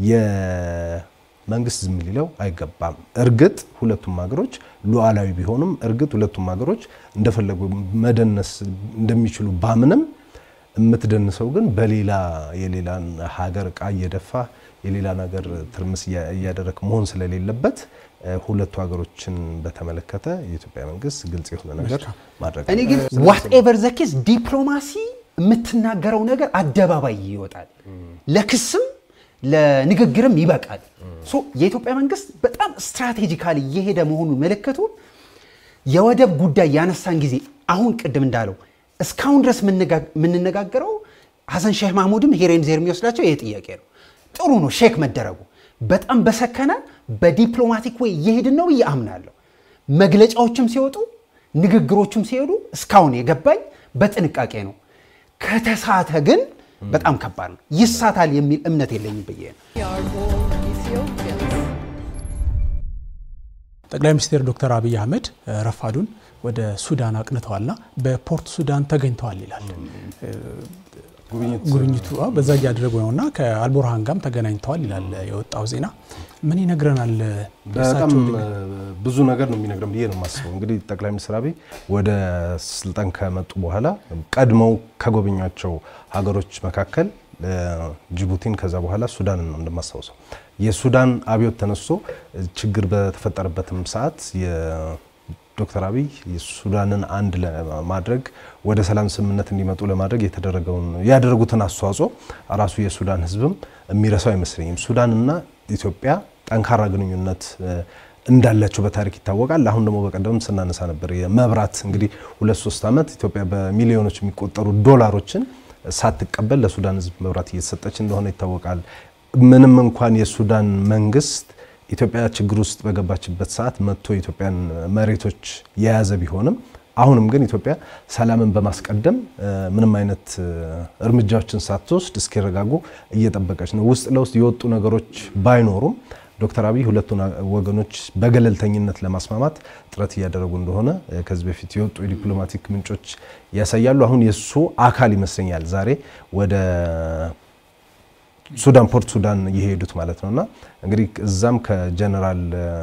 የመንግስት ዝም ሊለው አይገባም። እርግጥ ሁለቱም ሀገሮች ሉዓላዊ ቢሆኑም እርግጥ ሁለቱም ሀገሮች እንደፈለጉ መደነስ እንደሚችሉ ባምንም የምትደንሰው ግን በሌላ የሌላን ሀገር እቃ እየደፋ የሌላን ሀገር ትርምስ እያ- እያደረክ መሆን ስለሌለበት ሁለቱ ሀገሮችን በተመለከተ የኢትዮጵያ መንግስት ግልጽ የሆነ ነገር ማድረግ እኔ ግን ዋት ኤቨር ዘ ኬዝ ዲፕሎማሲ የምትናገረው ነገር አደባባይ ይወጣል፣ ለክስም ለንግግርም ይበቃል። ሶ የኢትዮጵያ መንግስት በጣም ስትራቴጂካሊ እየሄደ መሆኑን ምልክቱ የወደብ ጉዳይ ያነሳን ጊዜ አሁን ቅድም እንዳለው እስካሁን ድረስ የምንነጋገረው ሀሰን ሼህ ማህሙድም ሄሬን ዜር የሚወስዳቸው ይሄ ጥያቄ ነው። ጥሩ ነው ሼክ መደረጉ በጣም በሰከነ በዲፕሎማቲክ ወይ እየሄድን ነው ብዬ አምናለሁ። መግለጫዎችም ሲወጡ ንግግሮችም ሲሄዱ እስካሁን የገባኝ በጥንቃቄ ነው። ከተሳተ ግን በጣም ከባድ ነው። ይሳታል የሚል እምነት የለኝም ብዬ ነው። We are all Ethiopians. ጠቅላይ ሚኒስትር ዶክተር አብይ አህመድ እ፣ ረፋዱን ወደ ሱዳን አቅንተዋልና በፖርት ሱዳን ተገኝተዋል ይላል እ፣ ጉብኝቱ አዎ፣ በዛ እያደረጉ ነውና ከአልቡርሃን ጋርም ተገናኝተዋል ይላል የወጣው ዜና። ምን ይነግረናል? በጣም የእሳቸው ብዙ ነገር ነው የሚነግረን ብዬ ነው የማስበው። እንግዲህ ጠቅላይ ሚኒስትር አብይ ወደ ስልጣን ከመጡ በኋላ ቀድመው ከጎበኟቸው ሀገሮች መካከል እ፣ ጅቡቲን ከዛ በኋላ ሱዳንን ነው እንደማስታውሰው። የሱዳን አብዮት ተነስቶ ችግር በተፈጠረበትም ሰዓት ዶክተር አብይ የሱዳንን አንድ ለማድረግ ወደ ሰላም ስምምነት እንዲመጡ ለማድረግ የተደረገውን ያደረጉትን አስተዋጽኦ ራሱ የሱዳን ሕዝብም የሚረሳው አይመስለኝም። ሱዳንና ኢትዮጵያ ጠንካራ ግንኙነት እ፣ እንዳላቸው በታሪክ ይታወቃል። አሁን ደግሞ በቀደም ስናነሳ ነበር የመብራት እንግዲህ ሁለት ሶስት ዓመት ኢትዮጵያ በሚሊዮኖች የሚቆጠሩ ዶላሮችን ሳትቀበል ለሱዳን ሕዝብ መብራት እየተሰጠች እንደሆነ ይታወቃል። ምንም እንኳን የሱዳን መንግስት ኢትዮጵያ ችግር ውስጥ በገባችበት ሰዓት መጥቶ የኢትዮጵያን መሬቶች የያዘ ቢሆንም አሁንም ግን ኢትዮጵያ ሰላምን በማስቀደም እ፣ ምንም አይነት እ፣ እርምጃዎችን ሳትወስድ እስኪረጋጉ እየጠበቀች ነው። ውስጥ ለውስጥ የወጡ ነገሮች ባይኖሩም ዶክተር አብይ ሁለቱን ወገኖች በገለልተኝነት ለማስማማት ጥረት እያደረጉ እንደሆነ እ፣ ከዚህ በፊት የወጡ የዲፕሎማቲክ ምንጮች ያሳያሉ። አሁን የእሱ አካል ይመስለኛል ዛሬ ወደ ሱዳን ፖርት ሱዳን የሄዱት ማለት ነው እና እንግዲህ እዛም ከጀነራል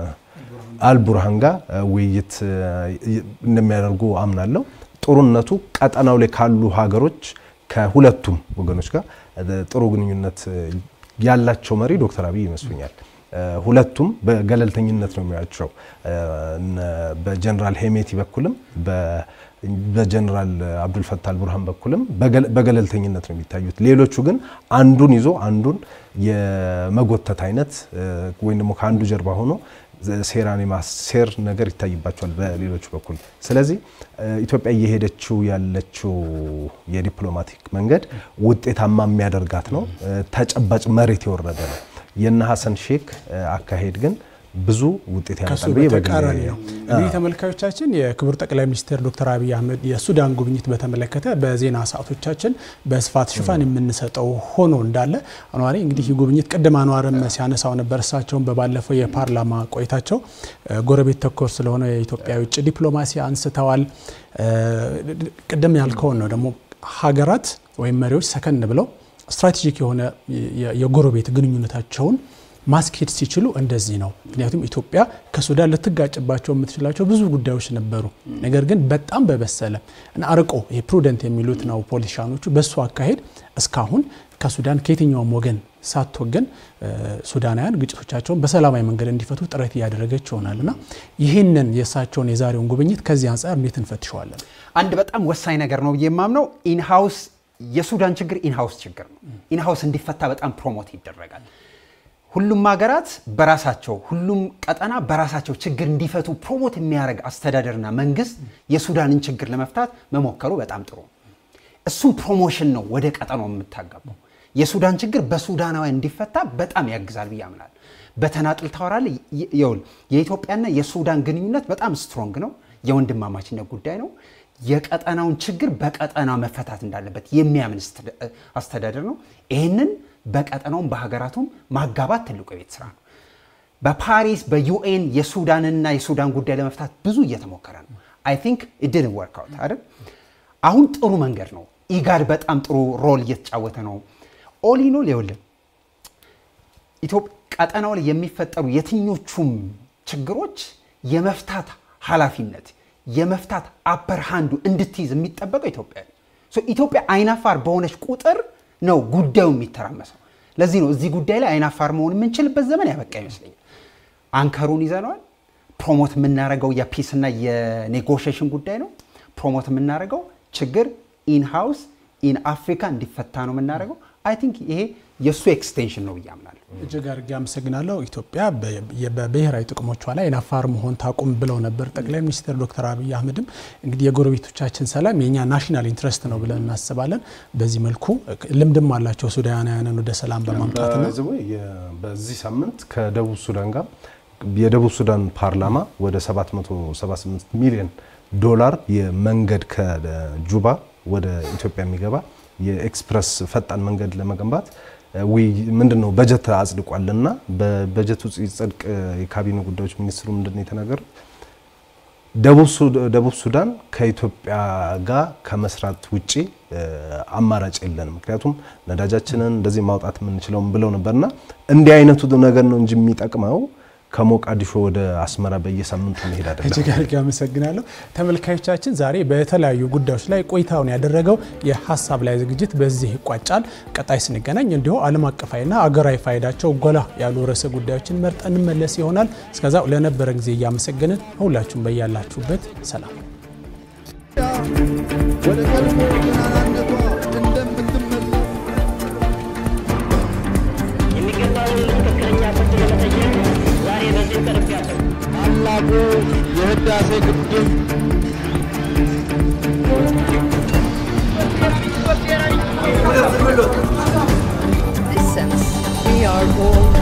አልቡርሃን ጋር ውይይት እንደሚያደርጉ አምናለሁ። ጥሩነቱ ቀጠናው ላይ ካሉ ሀገሮች ከሁለቱም ወገኖች ጋር ጥሩ ግንኙነት ያላቸው መሪ ዶክተር አብይ ይመስሉኛል። ሁለቱም በገለልተኝነት ነው የሚያቸው። በጀነራል ሄሜቲ በኩልም በጀነራል አብዱልፈታ አልቡርሃን በኩልም በገለልተኝነት ነው የሚታዩት። ሌሎቹ ግን አንዱን ይዞ አንዱን የመጎተት አይነት ወይም ደግሞ ከአንዱ ጀርባ ሆኖ ሴራን የማሴር ነገር ይታይባቸዋል በሌሎቹ በኩል። ስለዚህ ኢትዮጵያ እየሄደችው ያለችው የዲፕሎማቲክ መንገድ ውጤታማ የሚያደርጋት ነው። ተጨባጭ መሬት የወረደ ነው። የነ ሀሰን ሼክ አካሄድ ግን ብዙ ውጤት ከሱ ያመጣል ብዬ በተቃራኒ በግሌ ነው። እንግዲህ ተመልካዮቻችን የክቡር ጠቅላይ ሚኒስትር ዶክተር አብይ አህመድ የሱዳን ጉብኝት በተመለከተ በዜና ሰዓቶቻችን በስፋት ሽፋን የምንሰጠው ሆኖ እንዳለ አኗሪ እንግዲህ ይህ ጉብኝት ቅድም አኗርም ሲያነሳው ነበር። እሳቸውን በባለፈው የፓርላማ ቆይታቸው እ፣ ጎረቤት ተኮር ስለሆነ የኢትዮጵያ የውጭ ዲፕሎማሲ አንስተዋል። እ፣ ቅድም ያልከውን ነው ደግሞ ሀገራት ወይም መሪዎች ሰከን ብለው ስትራቴጂክ የሆነ የ- የጎረቤት ግንኙነታቸውን ማስኬድ ሲችሉ እንደዚህ ነው። ምክንያቱም ኢትዮጵያ ከሱዳን ልትጋጭባቸው የምትችላቸው ብዙ ጉዳዮች ነበሩ። ነገር ግን በጣም በበሰለ እና አርቆ ይሄ ፕሩደንት የሚሉት ነው ፖለቲሻኖቹ። በሱ አካሄድ እስካሁን ከሱዳን ከየትኛውም ወገን ሳትወገን እ፣ ሱዳናውያን ግጭቶቻቸውን በሰላማዊ መንገድ እንዲፈቱ ጥረት እያደረገች ይሆናል እና ይህንን የእሳቸውን የዛሬውን ጉብኝት ከዚህ አንጻር እንዴት እንፈትሸዋለን? አንድ በጣም ወሳኝ ነገር ነው ብዬ የማምነው ኢንሃውስ የሱዳን ችግር ኢንሃውስ ችግር ነው። ኢንሃውስ እንዲፈታ በጣም ፕሮሞት ይደረጋል። ሁሉም ሀገራት በራሳቸው ሁሉም ቀጠና በራሳቸው ችግር እንዲፈቱ ፕሮሞት የሚያደርግ አስተዳደርና መንግስት የሱዳንን ችግር ለመፍታት መሞከሩ በጣም ጥሩ ነው። እሱም ፕሮሞሽን ነው ወደ ቀጠናው የምታጋባው። የሱዳን ችግር በሱዳናውያን እንዲፈታ በጣም ያግዛል ብዬ አምናለሁ። በተናጥል ታወራለህ። ይ- ይኸውልህ የኢትዮጵያና የሱዳን ግንኙነት በጣም ስትሮንግ ነው። የወንድማማችነት ጉዳይ ነው። የቀጠናውን ችግር በቀጠና መፈታት እንዳለበት የሚያምን ስትደ- አስተዳደር ነው። ይህንን በቀጠናውም በሀገራቱም ማጋባት ትልቁ የቤት ስራ ነው። በፓሪስ በዩኤን የሱዳንና የሱዳን ጉዳይ ለመፍታት ብዙ እየተሞከረ ነው። አይ ቲንክ ኢድን ወርክ አውት አይደል? አሁን ጥሩ መንገድ ነው። ኢጋድ በጣም ጥሩ ሮል እየተጫወተ ነው። ኦሊኖል ይኸውልህ ኢትዮጵያ ቀጠናው ላይ የሚፈጠሩ የትኞቹም ችግሮች የመፍታት ኃላፊነት የመፍታት አፐር ሃንዱ እንድትይዝ የሚጠበቀው ኢትዮጵያ ነው። ሶ ኢትዮጵያ አይናፋር በሆነች ቁጥር ነው ጉዳዩ የሚተራመሰው። ለዚህ ነው እዚህ ጉዳይ ላይ አይናፋር መሆን የምንችልበት ዘመን ያበቃ ይመስለኛል። አንከሩን ይዘነዋል። ፕሮሞት የምናደርገው የፒስና የኔጎሽሽን ጉዳይ ነው። ፕሮሞት የምናደርገው ችግር ኢን ሃውስ ኢን አፍሪካ እንዲፈታ ነው የምናደርገው። አይ ቲንክ ይሄ የእሱ ኤክስቴንሽን ነው ብዬ አምናለሁ። እጅግ አድርጌ አመሰግናለሁ። ኢትዮጵያ በ- በብሔራዊ ጥቅሞቿ ላይ ናፋር መሆን ታቁም ብለው ነበር ጠቅላይ ሚኒስትር ዶክተር አብይ አህመድም። እንግዲህ የጎረቤቶቻችን ሰላም የኛ ናሽናል ኢንትረስት ነው ብለን እናስባለን። በዚህ መልኩ ልምድም አላቸው ሱዳናውያንን ወደ ሰላም በማምጣትና በዚህ ወይ የ- በዚህ ሳምንት ከደቡብ ሱዳን ጋር የደቡብ ሱዳን ፓርላማ ወደ 778 ሚሊዮን ዶላር የመንገድ ከጁባ ወደ ኢትዮጵያ የሚገባ የኤክስፕረስ ፈጣን መንገድ ለመገንባት ውይ ምንድን ነው በጀት አጽድቋል እና በበጀቱ ሲጸድቅ የካቢኔ ጉዳዮች ሚኒስትሩ ምንድን ነው የተናገሩት? ደቡብ ሱዳ- ደቡብ ሱዳን ከኢትዮጵያ ጋር ከመስራት ውጪ እ፣ አማራጭ የለንም፣ ምክንያቱም ነዳጃችንን እንደዚህ ማውጣት የምንችለውም ብለው ነበርና እንዲህ አይነቱ ነገር ነው እንጂ የሚጠቅመው ከሞቃዲሾ ወደ አስመራ በየሳምንቱ መሄድ አይደለም። እጅግ አድርጌ አመሰግናለሁ። ተመልካዮቻችን ዛሬ በተለያዩ ጉዳዮች ላይ ቆይታውን ያደረገው የሀሳብ ላይ ዝግጅት በዚህ ይቋጫል። ቀጣይ ስንገናኝ እንዲሁ ዓለም አቀፋዊና አገራዊ ፋይዳቸው ጎላ ያሉ ርዕሰ ጉዳዮችን መርጠን እንመለስ ይሆናል። እስከዛው ለነበረ ጊዜ እያመሰገንን ሁላችሁም በያላችሁበት ሰላም ወደ ቀድሞ ገናናነቷ እንደምትመለስ የሚገባውን ትክክለኛ ፍርድ ለመጠየቅ ዛሬ በዚህ ቀርቤያለሁ። ታላቁ የህዳሴ ግድብ Listen, we are all